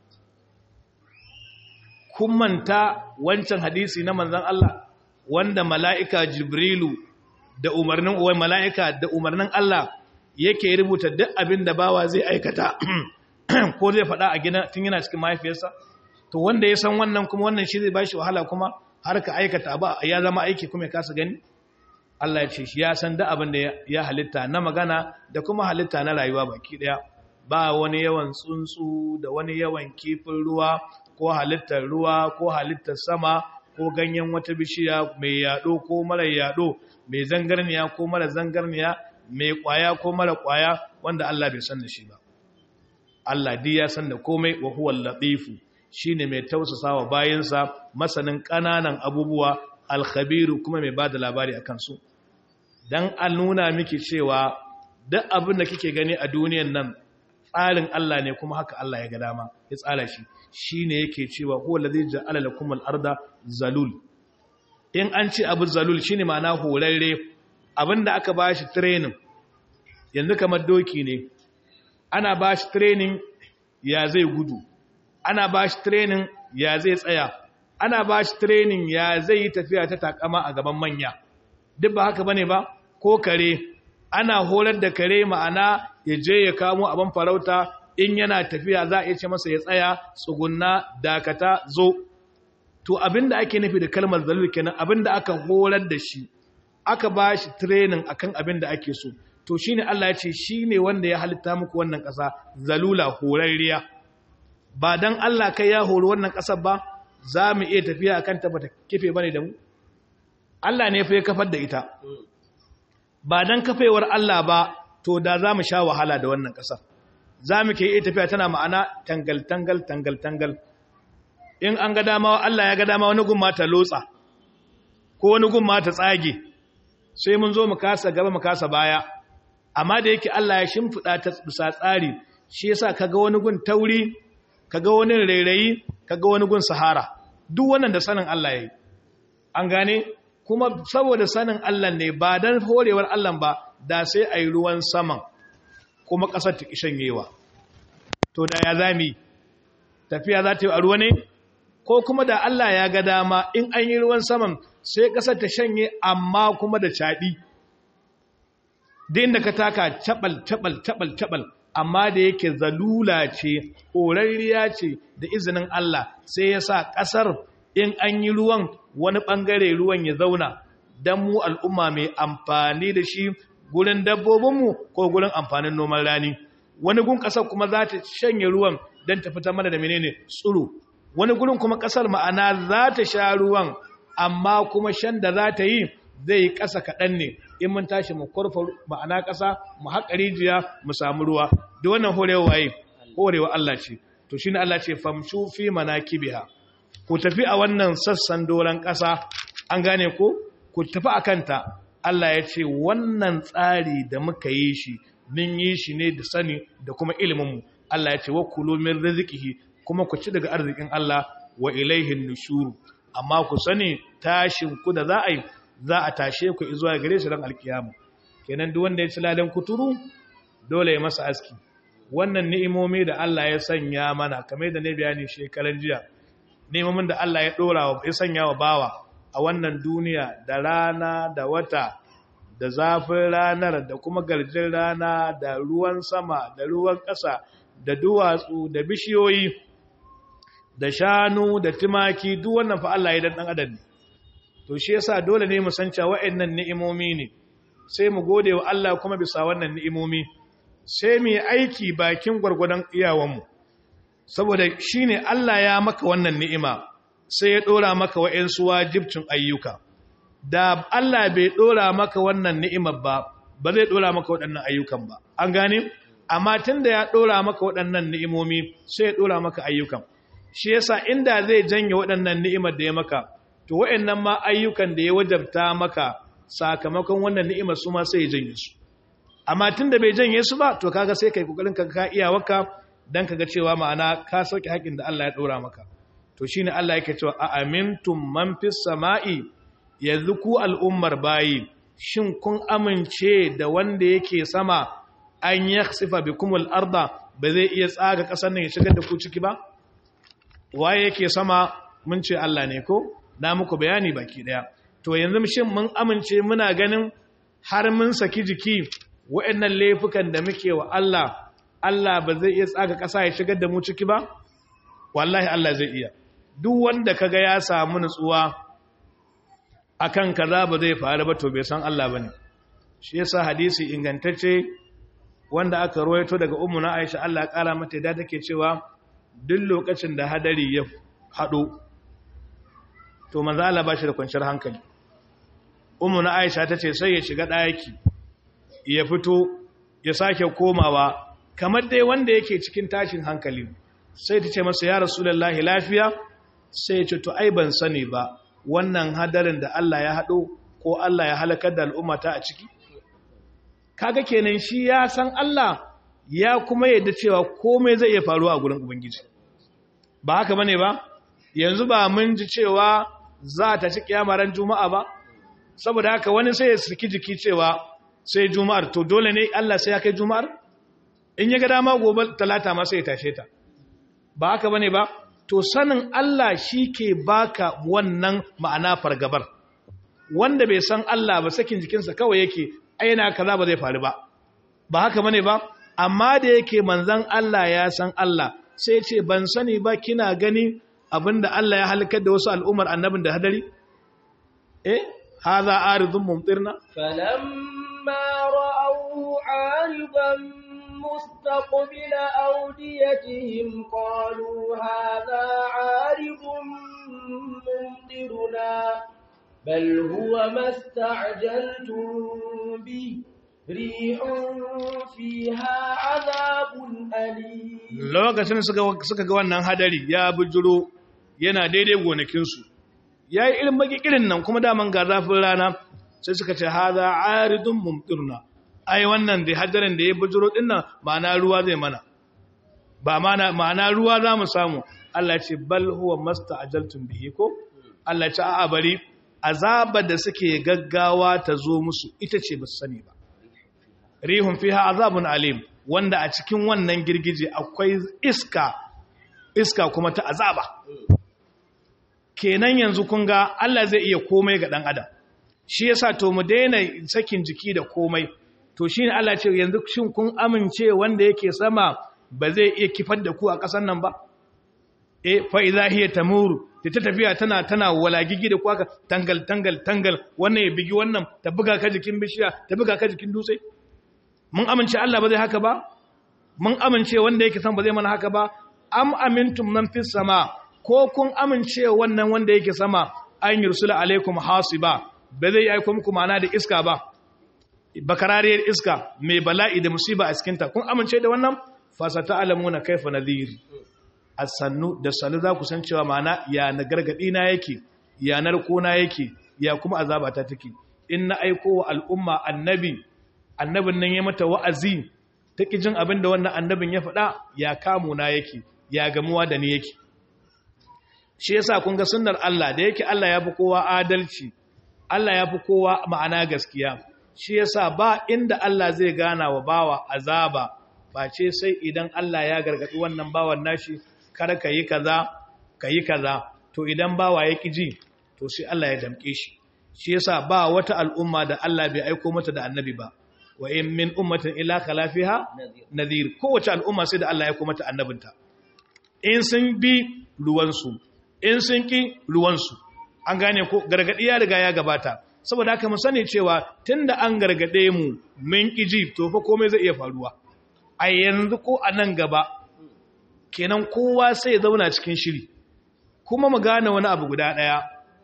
A: kun manta wancan hadisi na manzon Allah wanda mala'ika Jibrilu da umarnin uwai mala'ika da umarnin Allah yake rubuta duk abin da bawa zai aikata ko zai faɗa a gina tun yana cikin mahaifiyarsa to wanda ya san wannan kuma wannan shi zai bashi wahala kuma har ka aikata abu ya zama aiki kuma ya kasa gani Allah ya ce shi ya san da abin da ya halitta na magana da kuma halitta na rayuwa baki daya ba wani yawan tsuntsu da wani yawan kifin ruwa ko halittar ruwa ko halittar sama ko ganyen wata bishiya mai yado ko mara yado mai zangarniya ko mara zangarniya mai kwaya ko mara kwaya wanda Allah bai san da shi ba Allah dai ya san da komai wa huwa latifu shine mai tausasawa bayansa masanin kananan abubuwa alkhabiru kuma mai bada labari akan su dan an nuna miki cewa duk abin da kike gani a duniyan nan tsarin Allah ne kuma haka Allah ya ga dama ya tsara shi shine yake cewa huwa allazi ja'ala lakum al-arda zalul in an ce abu zalul shine ma'ana horarre abinda aka bashi training yanzu kamar doki ne ana bashi training ya zai gudu ana bashi training ya zai tsaya ana bashi training ya zai yi tafiya ta takama a gaban manya duk ba haka bane ba ko kare ana horar da kare ma'ana ya je ya kamo abin farauta in yana tafiya za a iya ce masa ya tsaya tsugunna dakata zo to abinda ake nufi da kalmar zalul kenan abinda aka horar da shi aka ba shi training akan abinda ake so to shine Allah ya ce shine wanda ya halitta muku wannan ƙasa zalula horarriya ba dan Allah kai ya hori wannan ƙasar ba za mu iya tafiya akan ta bata kife bane da mu Allah ne fa ya kafar da ita ba dan kafewar Allah ba to da za mu sha wahala da wannan ƙasar za mu ke iya tafiya tana ma'ana tangal tangal tangal tangal in an ga dama Allah ya ga dama wani gumma ta lotsa ko wani gumma ta tsage sai mun zo mu kasa gaba mu kasa baya amma da yake Allah ya shimfida ta bisa tsari shi yasa kaga wani gun tauri kaga wani rairayi kaga wani gun sahara duk wannan da sanin Allah yayi an gane kuma saboda sanin Allah ne ba dan horewar Allah ba da sai ayi ruwan saman kuma kasar ta kishanyewa to da ya zami tafiya za ta yi a ruwa ne ko kuma da Allah ya ga dama in an yi ruwan saman sai ƙasar ta shanye amma kuma da caɗi din da ka taka cabal cabal cabal cabal amma da yake zalula ce horarriya ce da izinin Allah sai ya sa ƙasar in an yi ruwan wani ɓangare ruwan ya zauna don mu al'umma mai amfani da shi gurin dabbobinmu ko gurin amfanin noman rani wani gun ƙasar kuma za ta shanye ruwan don ta fitar mana da menene tsiro wani gurin kuma ƙasar ma'ana za ta sha ruwan amma kuma shan da za ta yi zai ƙasa kaɗan ne in mun tashi mu kurfa ma'ana ƙasa mu haƙa rijiya mu samu ruwa da wannan horewa waye horewa Allah ce to shine Allah ce famshu fi manakibiha ku tafi a wannan sassan doran ƙasa an gane ko ku tafi a kanta Allah ya ce wannan tsari da muka yi shi mun yi shi ne da sani da kuma iliminmu Allah ya ce wa kulu min rizqihi kuma ku ci daga arzikin Allah wa ilaihin nushuru amma ku sani tashin ku da za a yi za a tashe ku zuwa gare shi ran alkiyama kenan duk wanda ya ci lalan kuturu dole ya masa aski wannan ni'imomi da Allah ya sanya mana kamar da ne bayani shekaran jiya ni'imomin da Allah ya dora wa ya sanya wa bawa a wannan duniya da rana da wata da zafin ranar da kuma garjin rana da ruwan sama da ruwan ƙasa da duwatsu da bishiyoyi da shanu da timaki duk wannan fa Allah ya dan dan adam ne to shi yasa dole ne mu san cewa waɗannan ni'imomi ne sai mu gode wa Allah kuma bisa wannan ni'imomi sai mu yi aiki bakin gwargwadon iyawanmu saboda shine Allah ya maka wannan ni'ima sai ya dora maka wa'ansu wajibcin ayyuka da Allah bai dora maka wannan ni'imar ba ba zai dora maka waɗannan ayyukan ba an gane amma tunda ya dora maka waɗannan ni'imomi sai ya dora maka ayyukan shi yasa inda zai janye waɗannan ni'imar da ya maka to waɗannan ma ayyukan da ya wajabta maka sakamakon wannan ni'imar su ma sai ya janye su amma tunda bai janye su ba to kaga sai kai kokarin ka ka iyawarka dan kaga cewa ma'ana ka sauke haƙin da Allah ya dora maka to shine Allah yake cewa a amintum man fis sama'i yanzu ku al'ummar bayi shin kun amince da wanda yake sama an yakhsifa bikumul arda ba zai iya tsaga ƙasar nan ya shigar da ku ciki ba waye yake sama mun ce Allah ne ko na muku bayani baki daya to yanzu shin mun amince muna ganin har mun saki jiki waɗannan laifukan da muke wa Allah Allah ba zai iya tsaga ƙasa ya shigar da mu ciki ba wallahi Allah zai iya duk wanda kaga ya samu nutsuwa akan kaza ba zai faru ba to bai san Allah bane shi yasa hadisi ingantacce wanda aka ruwaito daga ummu na Aisha Allah ya kara mata da take cewa duk lokacin da hadari ya hado to manzo Allah ba shi da kwanciyar hankali ummu na Aisha tace sai ya shiga daki ya fito ya sake komawa kamar dai wanda yake cikin tashin hankali sai tace masa ya rasulullahi lafiya sai ya ce to ai ban sani ba wannan hadarin da Allah ya hado ko Allah ya halakar da al'ummata a ciki kaga kenan shi ya san Allah ya kuma yadda cewa komai zai iya faruwa a gurin ubangiji ba haka bane ba yanzu ba mun ji cewa za ta ci kiyama ran juma'a ba saboda haka wani sai ya saki jiki cewa sai juma'ar to dole ne Allah sai ya kai juma'ar in ya ga dama gobe talata ma sai ya tashe ta ba haka bane ba to sanin Allah shi ke baka wannan ma'ana fargabar wanda bai san Allah ba sakin jikinsa kawai yake aina kaza ba zai faru ba ba haka bane ba amma da yake manzan Allah ya san Allah sai ce ban sani ba kina gani abinda Allah ya halakar da wasu al'ummar annabin da hadari eh hadha aridun mumtirna
B: فلما رأوه عارضا مستقبل أوديتهم قالوا هذا عارض ممطرنا بل هو ما استعجلتم به ريح فيها عذاب أليم
A: lokacin suka suka ga wannan hadari ya bujuro yana daidai gonakinsu yayi irin magikirin nan kuma daman ga zafin rana sai suka ce hadha aridun mumtirna ai wannan da hadarin da ya bujuro din nan ma'ana ruwa zai mana ba mana ma'ana ruwa za mu samu Allah ya ce bal huwa masta'jaltum bihi ko Allah ya ce a'a bari azaba da suke gaggawa ta zo musu ita ce ba su sani ba rihun fiha azabun alim wanda a cikin wannan girgije akwai iska iska kuma ta azaba kenan yanzu kun ga Allah zai iya komai ga dan adam shi yasa to mu daina sakin jiki da komai to shine Allah ce yanzu shin kun amince wanda yake sama ba zai iya kifar da ku a ƙasar nan ba eh fa idza hiya tamuru da ta tafiya tana tana walagigi da kwaka tangal tangal tangal wannan ya bigi wannan ta buga ka jikin bishiya ta buga ka jikin dutse mun amince Allah ba zai haka ba mun amince wanda yake san ba zai mana haka ba am amintum man fis sama ko kun amince wannan wanda yake sama an yursula alaikum hasiba ba zai aiko muku mana da iska ba bakarariyar iska mai bala'i da musiba a cikinta kun amince da wannan fasata alamuna kaifa nadhiri a sannu da sannu za ku san cewa mana ya na gargaɗi na yake ya narko na yake ya kuma azabata take in na aiko wa al'umma annabi annabin nan ya mata wa'azi ta jin abin da wannan annabin ya faɗa ya kamo na yake ya gamuwa da ni yake shi yasa kun ga sunnar Allah da yake Allah ya fi kowa adalci Allah ya fi kowa ma'ana gaskiya shi yasa ba inda Allah zai gana wa bawa azaba face sai idan Allah ya gargaɗi wannan bawan nashi kar ka yi kaza ka yi kaza to idan bawa ya ji to sai Allah ya damke shi shi yasa ba wata al'umma da Allah bai aiko mata da annabi ba wa in min ummatin ila khalafiha nadhir kowace al'umma sai da Allah ya aiko mata annabinta in sun bi ruwansu in sun ki ruwansu an gane ko gargadi ya riga ya gabata saboda haka mu sani cewa tunda an gargade mu mun ji to fa komai zai iya faruwa a yanzu ko a nan gaba kenan kowa sai ya zauna cikin shiri kuma mu gane wani abu guda ɗaya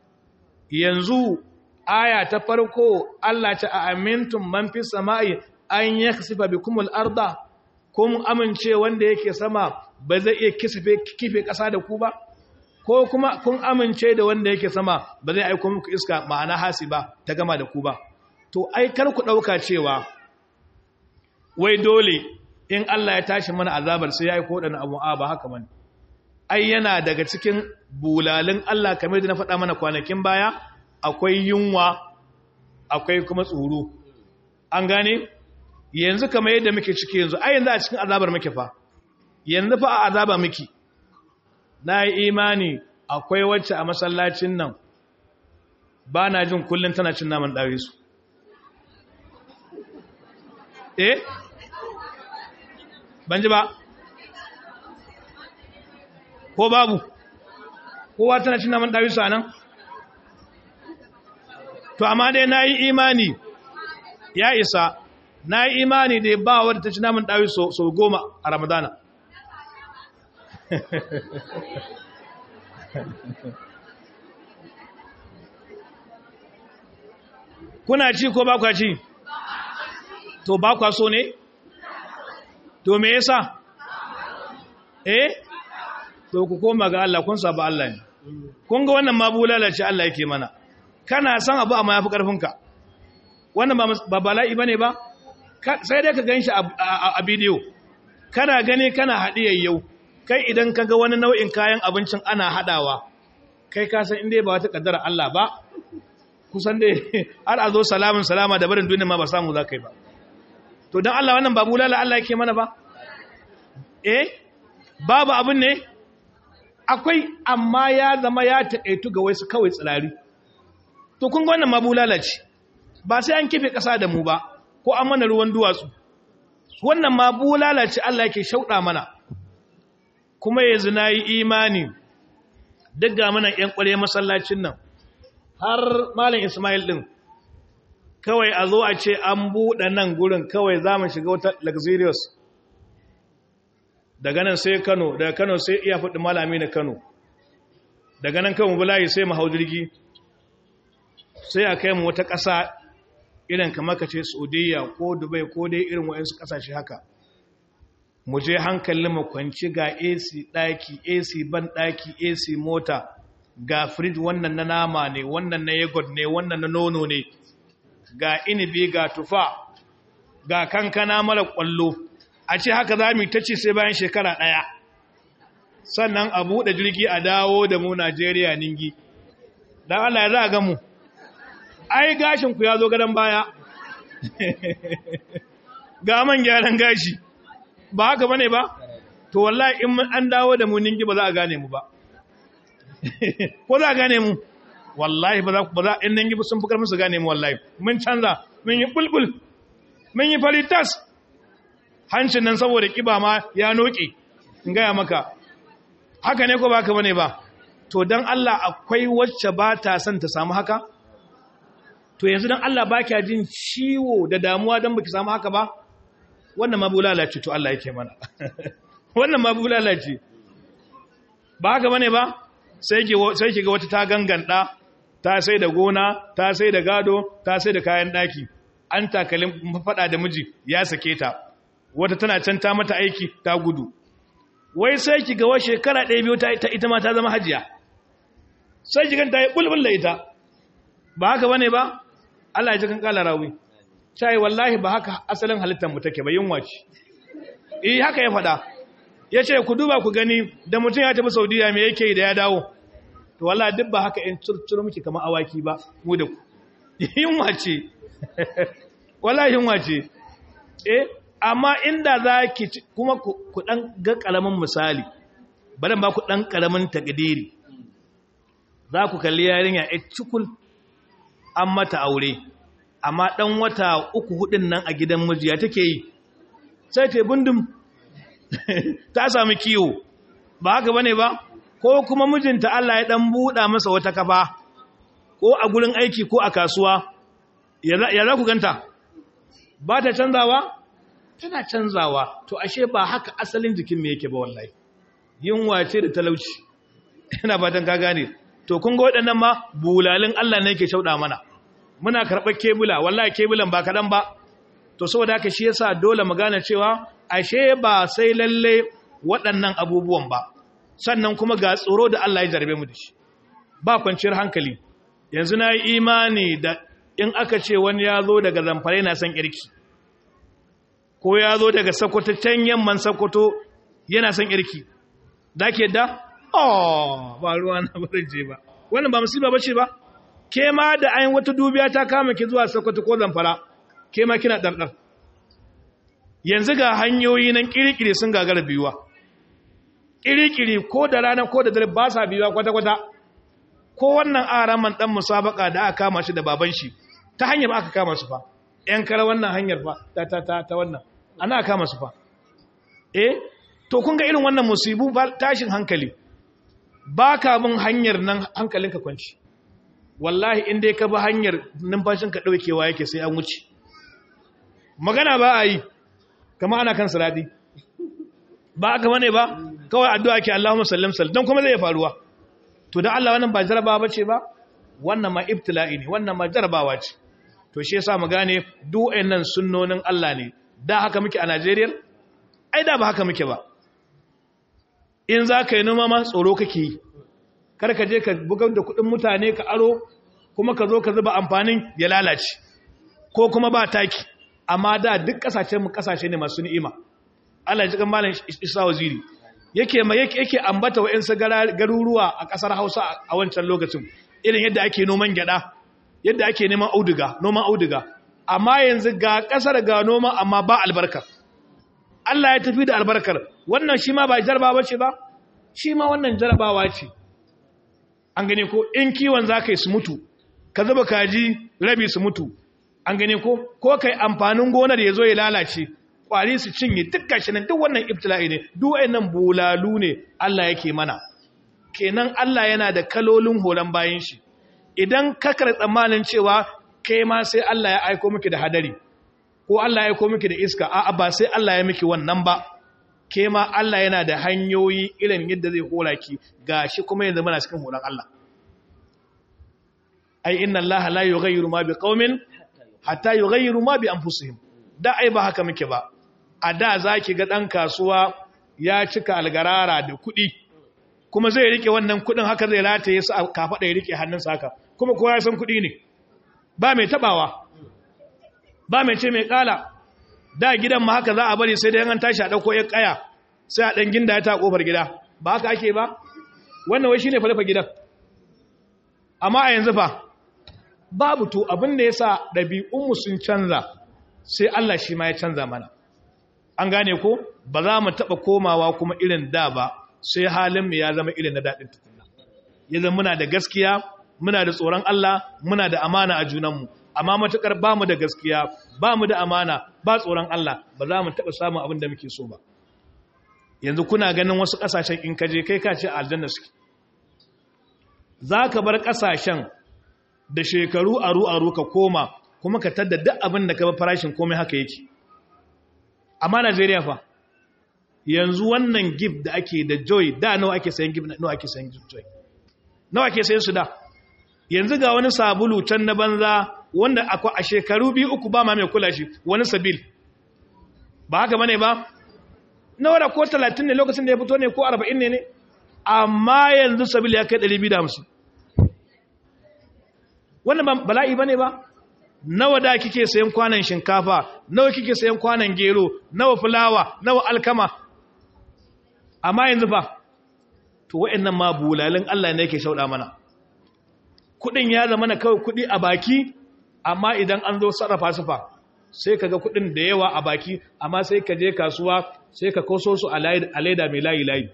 A: yanzu aya ta farko Allah ta a amintum man fi sama'i an yakhsifa bikum al-arda kun amince wanda yake sama ba zai iya kisfe kife ƙasa da ku ba ko kuma kun amince da wanda yake sama ba zai aiko muku iska ma'ana hasiba ta gama da ku ba to ai kar ku dauka cewa wai dole in Allah ya tashi mana azabar sai ya yi koɗana abu a ba haka mani ai yana daga cikin bulalin Allah kamar da na faɗa mana kwanakin baya akwai yunwa akwai kuma tsoro an gane yanzu kamar yadda muke ciki yanzu ai yanzu a cikin azabar muke fa yanzu fa a azaba muke na yi imani akwai wacce a masallacin nan ba na jin kullum tana cin naman ɗari su eh ban ji ba ko babu kowa tana cin naman ɗawisu a nan to amma dai na yi imani ya isa na yi imani da ba wadda ta ci naman ɗawisu sau goma a ramadana kuna ci ko ba kwa ci to ba kwa so ne to me yasa eh to ku koma ga Allah kun saba Allah ne kun ga wannan ma bulalace Allah yake mana kana san abu amma yafi karfin ka wannan ba bala'i bane ba sai dai ka ganshi a bidiyo kana gani kana haɗiyar yau kai idan ka ga wani nau'in kayan abincin ana haɗawa kai ka san inda ba wata ƙaddara Allah ba kusan dai har a zo salamun salama da barin duniya ma ba samu za ka yi ba to don Allah wannan babu lala Allah yake mana ba eh babu abin ne akwai amma ya zama ya taƙaitu ga wasu kawai tsirari to kun ga wannan ma bulala ce ba sai an kife ƙasa da mu ba ko an mana ruwan duwatsu wannan ma bulala ce Allah yake shauɗa mana kuma yanzu na yi imani duk ga mana ƴan ƙware masallacin nan har malam Ismail ɗin kawai a zo a ce an buɗe nan gurin kawai za mu shiga wata luxurious daga nan sai Kano daga Kano sai iya faɗi malami na Kano daga nan kan bulayi sai mu hau jirgi sai a kai mu wata ƙasa irin kamar ka ce Saudiya ko Dubai ko dai irin waɗansu ƙasashe haka mu je hankalin mu kwanci ga AC ɗaki AC ban ɗaki AC mota ga fridge wannan na nama ne wannan na yogurt ne wannan na nono ne ga inibi ga tufa ga kankana mara ƙwallo a ce haka za mu ta ce sai bayan shekara ɗaya sannan a buɗe jirgi a dawo da mu Najeriya ningi don Allah ya za a gamu ai gashinku ya zo gadon baya ga man gyaran gashi ba haka bane ba to wallahi in an dawo da mu ningi ba za a gane mu ba ko za a gane mu wallahi ba za ku ba za in ningi sun fi karfin su gane mu wallahi mun canza mun yi bulbul mun yi faritas hancin nan saboda kiba ma ya noke in gaya maka haka ne ko ba ka bane ba to dan Allah akwai wacce ba ta son ta samu haka to yanzu dan Allah ba kya jin ciwo da damuwa dan baki samu haka ba wannan ma bulala ce to Allah yake mana wannan ma bulala ce ba haka bane ba sai ki sai ki ga wata ta ganganda ta sai da gona ta sai da gado ta sai da kayan daki an takalin fada da miji ya sake ta wata tana can ta mata aiki ta gudu wai sai ki ga wa shekara ɗaya biyu ta ita ma ta zama hajiya sai ki ganta yi bulbul da ita ba haka bane ba Allah ya ji kan kala rawi sai wallahi ba haka asalin halittar mu take ba yunwa ce eh haka ya faɗa yace ku duba ku gani da mutum ya tafi Saudiya me yake da ya dawo to wallahi duk ba haka in turturu miki kamar awaki ba mu da ku yunwa ce wallahi yunwa ce eh amma inda za ki kuma ku ɗan ga ƙaramin misali bari ba ku ɗan ƙaramin takdiri za ku kalli yarinya a cikul an mata aure amma ɗan wata uku hudun nan a gidan mijiya take yi sai ta bundum ta sami kiwo ba haka bane ba ko kuma mijinta Allah ya ɗan buɗa masa wata kafa ko a gurin aiki ko a kasuwa ya za ku ganta ba ta canzawa tana canzawa to ashe ba haka asalin jikin me yake ba wallahi yunwa ce da talauci ina fatan ka gane to kun ga waɗannan ma bulalin Allah ne yake shauɗa mana muna karɓar kebula wallahi kebulan ba kaɗan ba to saboda haka shi yasa dole mu gane cewa ashe ba sai lalle waɗannan abubuwan ba sannan kuma ga tsoro da Allah ya jarbe mu da shi ba kwanciyar hankali yanzu na yi imani da in aka ce wani ya zo daga zamfare na son kirki ko ya zo daga Sokoto can yamman Sokoto yana son irki da ke da oh ba ruwa na barin je ba wannan ba musiba bace ba ke ma da ayin wata dubiya ta kama ki zuwa Sokoto ko Zamfara ke ma kina dardar yanzu ga hanyoyi nan kirikiri sun gagara biyuwa kirikiri ko da rana ko da dare ba sa biyuwa kwata kwata ko wannan araman dan musabaka da aka kama shi da baban shi ta hanyar aka kama su fa yan kara wannan hanyar fa ta ta ta, ta wannan ana kama su fa eh to kun ga irin wannan musibu tashin hankali ba ka bin hanyar nan hankalinka kwanci wallahi in dai ka bi hanyar numfashinka ɗaukewa yake sai an wuce magana ba a yi kama ana kan siradi ba aka bane ba kawai addu'a ke Allahumma sallim sallim don kuma zai faruwa to da Allah wannan ba jarabawa bace ba wannan ma ibtila'i ne wannan ma jarabawa ce to shi yasa mu gane duk nan sunnonin Allah ne da haka muke a Najeriya ai da ba haka muke ba in za ka yi noma ma tsoro kake yi kar ka je ka bugar da kudin mutane ka aro kuma ka zo ka zuba amfanin ya lalace ko kuma ba taki amma da duk kasashen mu kasashe ne masu ni'ima Allah ya ji kan malam Isa Waziri yake ma yake yake ambata wa'ansu garuruwa a kasar Hausa a wancan lokacin irin yadda ake noman gyada yadda ake neman auduga noman auduga amma yanzu ga kasar ga noma amma ba albarka Allah ya tafi da albarkar wannan shi ma ba jarabawa ce ba shi ma wannan jarabawa ce an gane ko in kiwon za ka yi su mutu ka zuba kaji rabi su mutu an gane ko ko kai amfanin gonar ya zo ya lalace kwari su cinye duk gashi nan duk wannan ibtila'i ne duk wayannan bulalu ne Allah yake mana kenan Allah yana da kalolin horon bayan shi idan ka kar tsammanin cewa kai ma sai Allah ya aiko miki da hadari ko Allah ya aiko miki da iska a'a ba sai Allah ya miki wannan ba ke ma Allah yana da hanyoyi irin yadda zai hora ki gashi kuma yanzu muna cikin horon Allah ai inna Allah la yughayyiru ma biqaumin hatta yughayyiru ma bi anfusihim da ai ba haka muke ba a da zaki ga dan kasuwa ya cika algarara da kuɗi kuma zai rike wannan kuɗin haka zai rataye su a kafaɗa ya rike hannunsa haka kuma kowa ya san kuɗi ne ba mai tabawa ba mai ce mai kala da gidan ma haka za a bari sai da yan tashi a dauko yan kaya sai a dan ginda ta kofar gida ba haka ake ba wannan wai shine falafa gidan amma a yanzu fa babu to abin da yasa dabi'un mu sun canza sai Allah shi ma ya canza mana an gane ko ba za mu taba komawa kuma irin da ba sai halin mu ya zama irin na dadin tukunna yanzu muna da gaskiya muna da tsoron Allah muna da amana a junanmu amma matukar ba mu da gaskiya ba mu da amana ba tsoron Allah ba za mu taɓa samun abin da muke so ba yanzu kuna ganin wasu ƙasashen in kaje kai ka ce aljanna suke za ka bar ƙasashen da shekaru aru-aru ka koma kuma ka tadda duk abin da ka ba farashin komai haka yake amma Najeriya fa yanzu wannan gif da ake da joy da nawa ake sayan gif nawa ake sayan joy nawa ake sayan su da yanzu ga wani sabulu can na banza wanda akwai a shekaru biyu uku ba ma mai kula shi wani sabil ba haka bane ba nawa da ko 30 ne lokacin da ya fito ne ko 40 ne ne amma yanzu sabil ya kai 250 wannan bala'i bane ba nawa da kike sayan kwanan shinkafa nawa kike sayan kwanan gero nawa fulawa nawa alkama amma yanzu fa to wa'annan ma bulalin Allah ne yake shauda mana kudin ya zama na kawai kudi a baki amma idan an zo sarrafa su fa sai ka ga kudin da yawa a baki amma sai ka je kasuwa sai ka koso su a leda mai layi-layi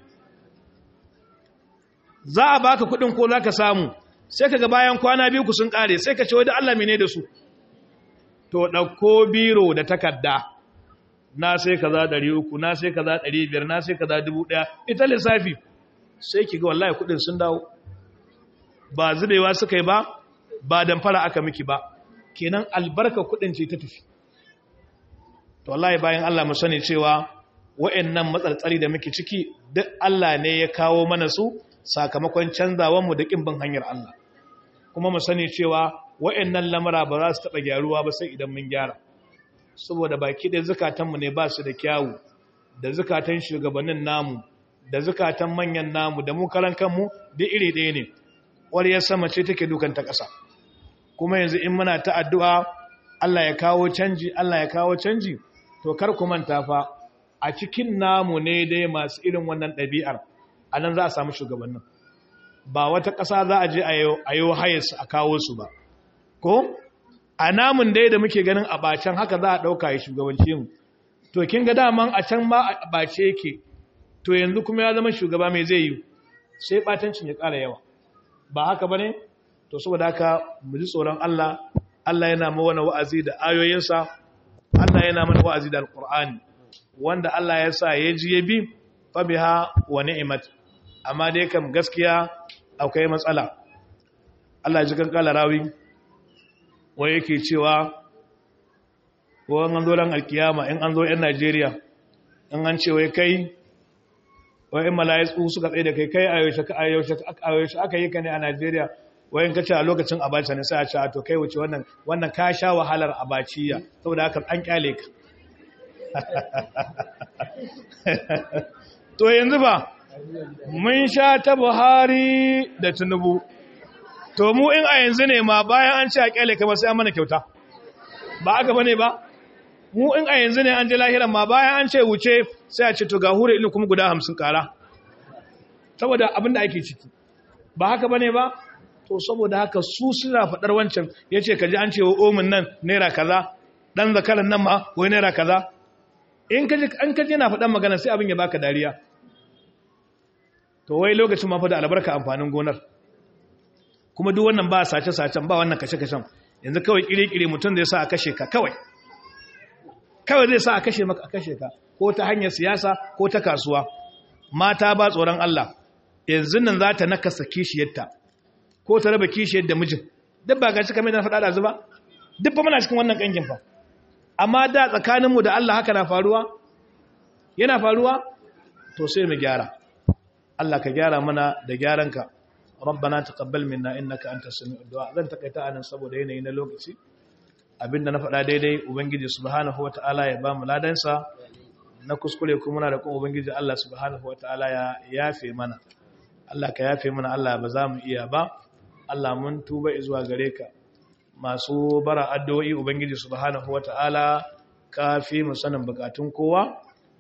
A: za a baka kudin ko za ka samu sai ka ga bayan kwana biyu ku sun kare sai ka ce wadda Allah mene da su to ɗauko biro da takarda na sai ka za ɗari uku na sai ka za ɗari biyar na sai ka za dubu ɗaya ita lissafi sai ki ga wallahi kudin sun dawo ba zubewa suka yi ba ba damfara aka miki ba kenan albarka kudin ce ta tafi to wallahi bayan Allah mu sani cewa wa'annan matsaltsari da muke ciki duk Allah ne ya kawo mana su sakamakon canzawan mu da kin bin hanyar Allah kuma mu sani cewa wa'annan lamura ba za su taba gyaruwa ba sai idan mun gyara saboda baki da zakatan mu ne ba su da kyawu da zakatan shugabannin namu da zakatan manyan namu da mu karan kanmu duk iri ɗaya ne wariyar sama ce take dukan ta ƙasa kuma yanzu in muna ta addu'a Allah ya kawo canji Allah ya kawo canji to kar ku manta fa a cikin namu ne dai masu irin wannan ɗabi'ar a nan za a samu shugabannin ba wata ƙasa za a je a yi hayarsu a kawo su ba ko a namun dai da muke ganin a bacen haka za a ɗauka ya shugabanci mu to kin ga daman a can ma a bace yake to yanzu kuma ya zama shugaba mai zai yi sai ɓatancin ya ƙara yawa ba haka ba ne to saboda haka mu ji tsoron Allah Allah yana mana wa'azi da ayoyinsa Allah yana mana wa'azi da alqur'ani wanda Allah ya sa ya ji ya bi fa biha wa ni'mat amma dai kam gaskiya akwai matsala Allah ji kan kala rawi wai yake cewa ko an zo ran alkiyama in an zo yan Najeriya in an ce wai kai wai in mala'iku suka tsaye da kai kai a yaushe aka yi ka ne a Najeriya wayan kace a lokacin abacha ne sai a ce a to kai wuce wannan wannan ka sha wahalar abaciya saboda haka an kyale ka to yanzu ba mun sha ta Buhari da Tinubu to mu in a yanzu ne ma bayan an ce a kyale ka ba sai an mana kyauta ba aka bane ba mu in a yanzu ne an je lahiran ma bayan an ce wuce sai a ce to ga hure ilin kuma guda hamsin kara saboda abin da ake ciki ba haka bane ba to saboda haka su suna faɗar wancan ya ce ka ji an ce wa omin nan naira kaza ɗan zakaran nan ma wai naira kaza in ka ji an ka ji yana faɗan magana sai abin ya baka dariya to wai lokacin ma fa da albarka amfanin gonar kuma duk wannan ba sace-sacen ba wannan kashe-kashen yanzu kawai kiri-kiri mutum zai sa a kashe ka kawai kawai zai sa a kashe maka a kashe ka ko ta hanyar siyasa ko ta kasuwa mata ba tsoron Allah yanzu nan za ta nakasa kishiyarta ko ta raba kishiyar da mijin duk ba ga cika mai na faɗa da zuba duk ba muna cikin wannan ƙangin fa amma da tsakaninmu da Allah haka na faruwa yana faruwa to sai mu gyara Allah ka gyara mana da gyaranka rabbana taqabbal minna innaka antas samiul du'a zan takaita anan saboda yanayi na lokaci abinda na faɗa daidai ubangiji subhanahu wataala ya ba mu ladansa na kuskure kuma muna da kuma ubangiji Allah subhanahu wataala ya yafe mana Allah ka yafe mana Allah ba za mu iya ba Allah mun tuba zuwa gare ka masu bara addu'o'i ubangiji subhanahu wataala ka fi mu sanin bukatun kowa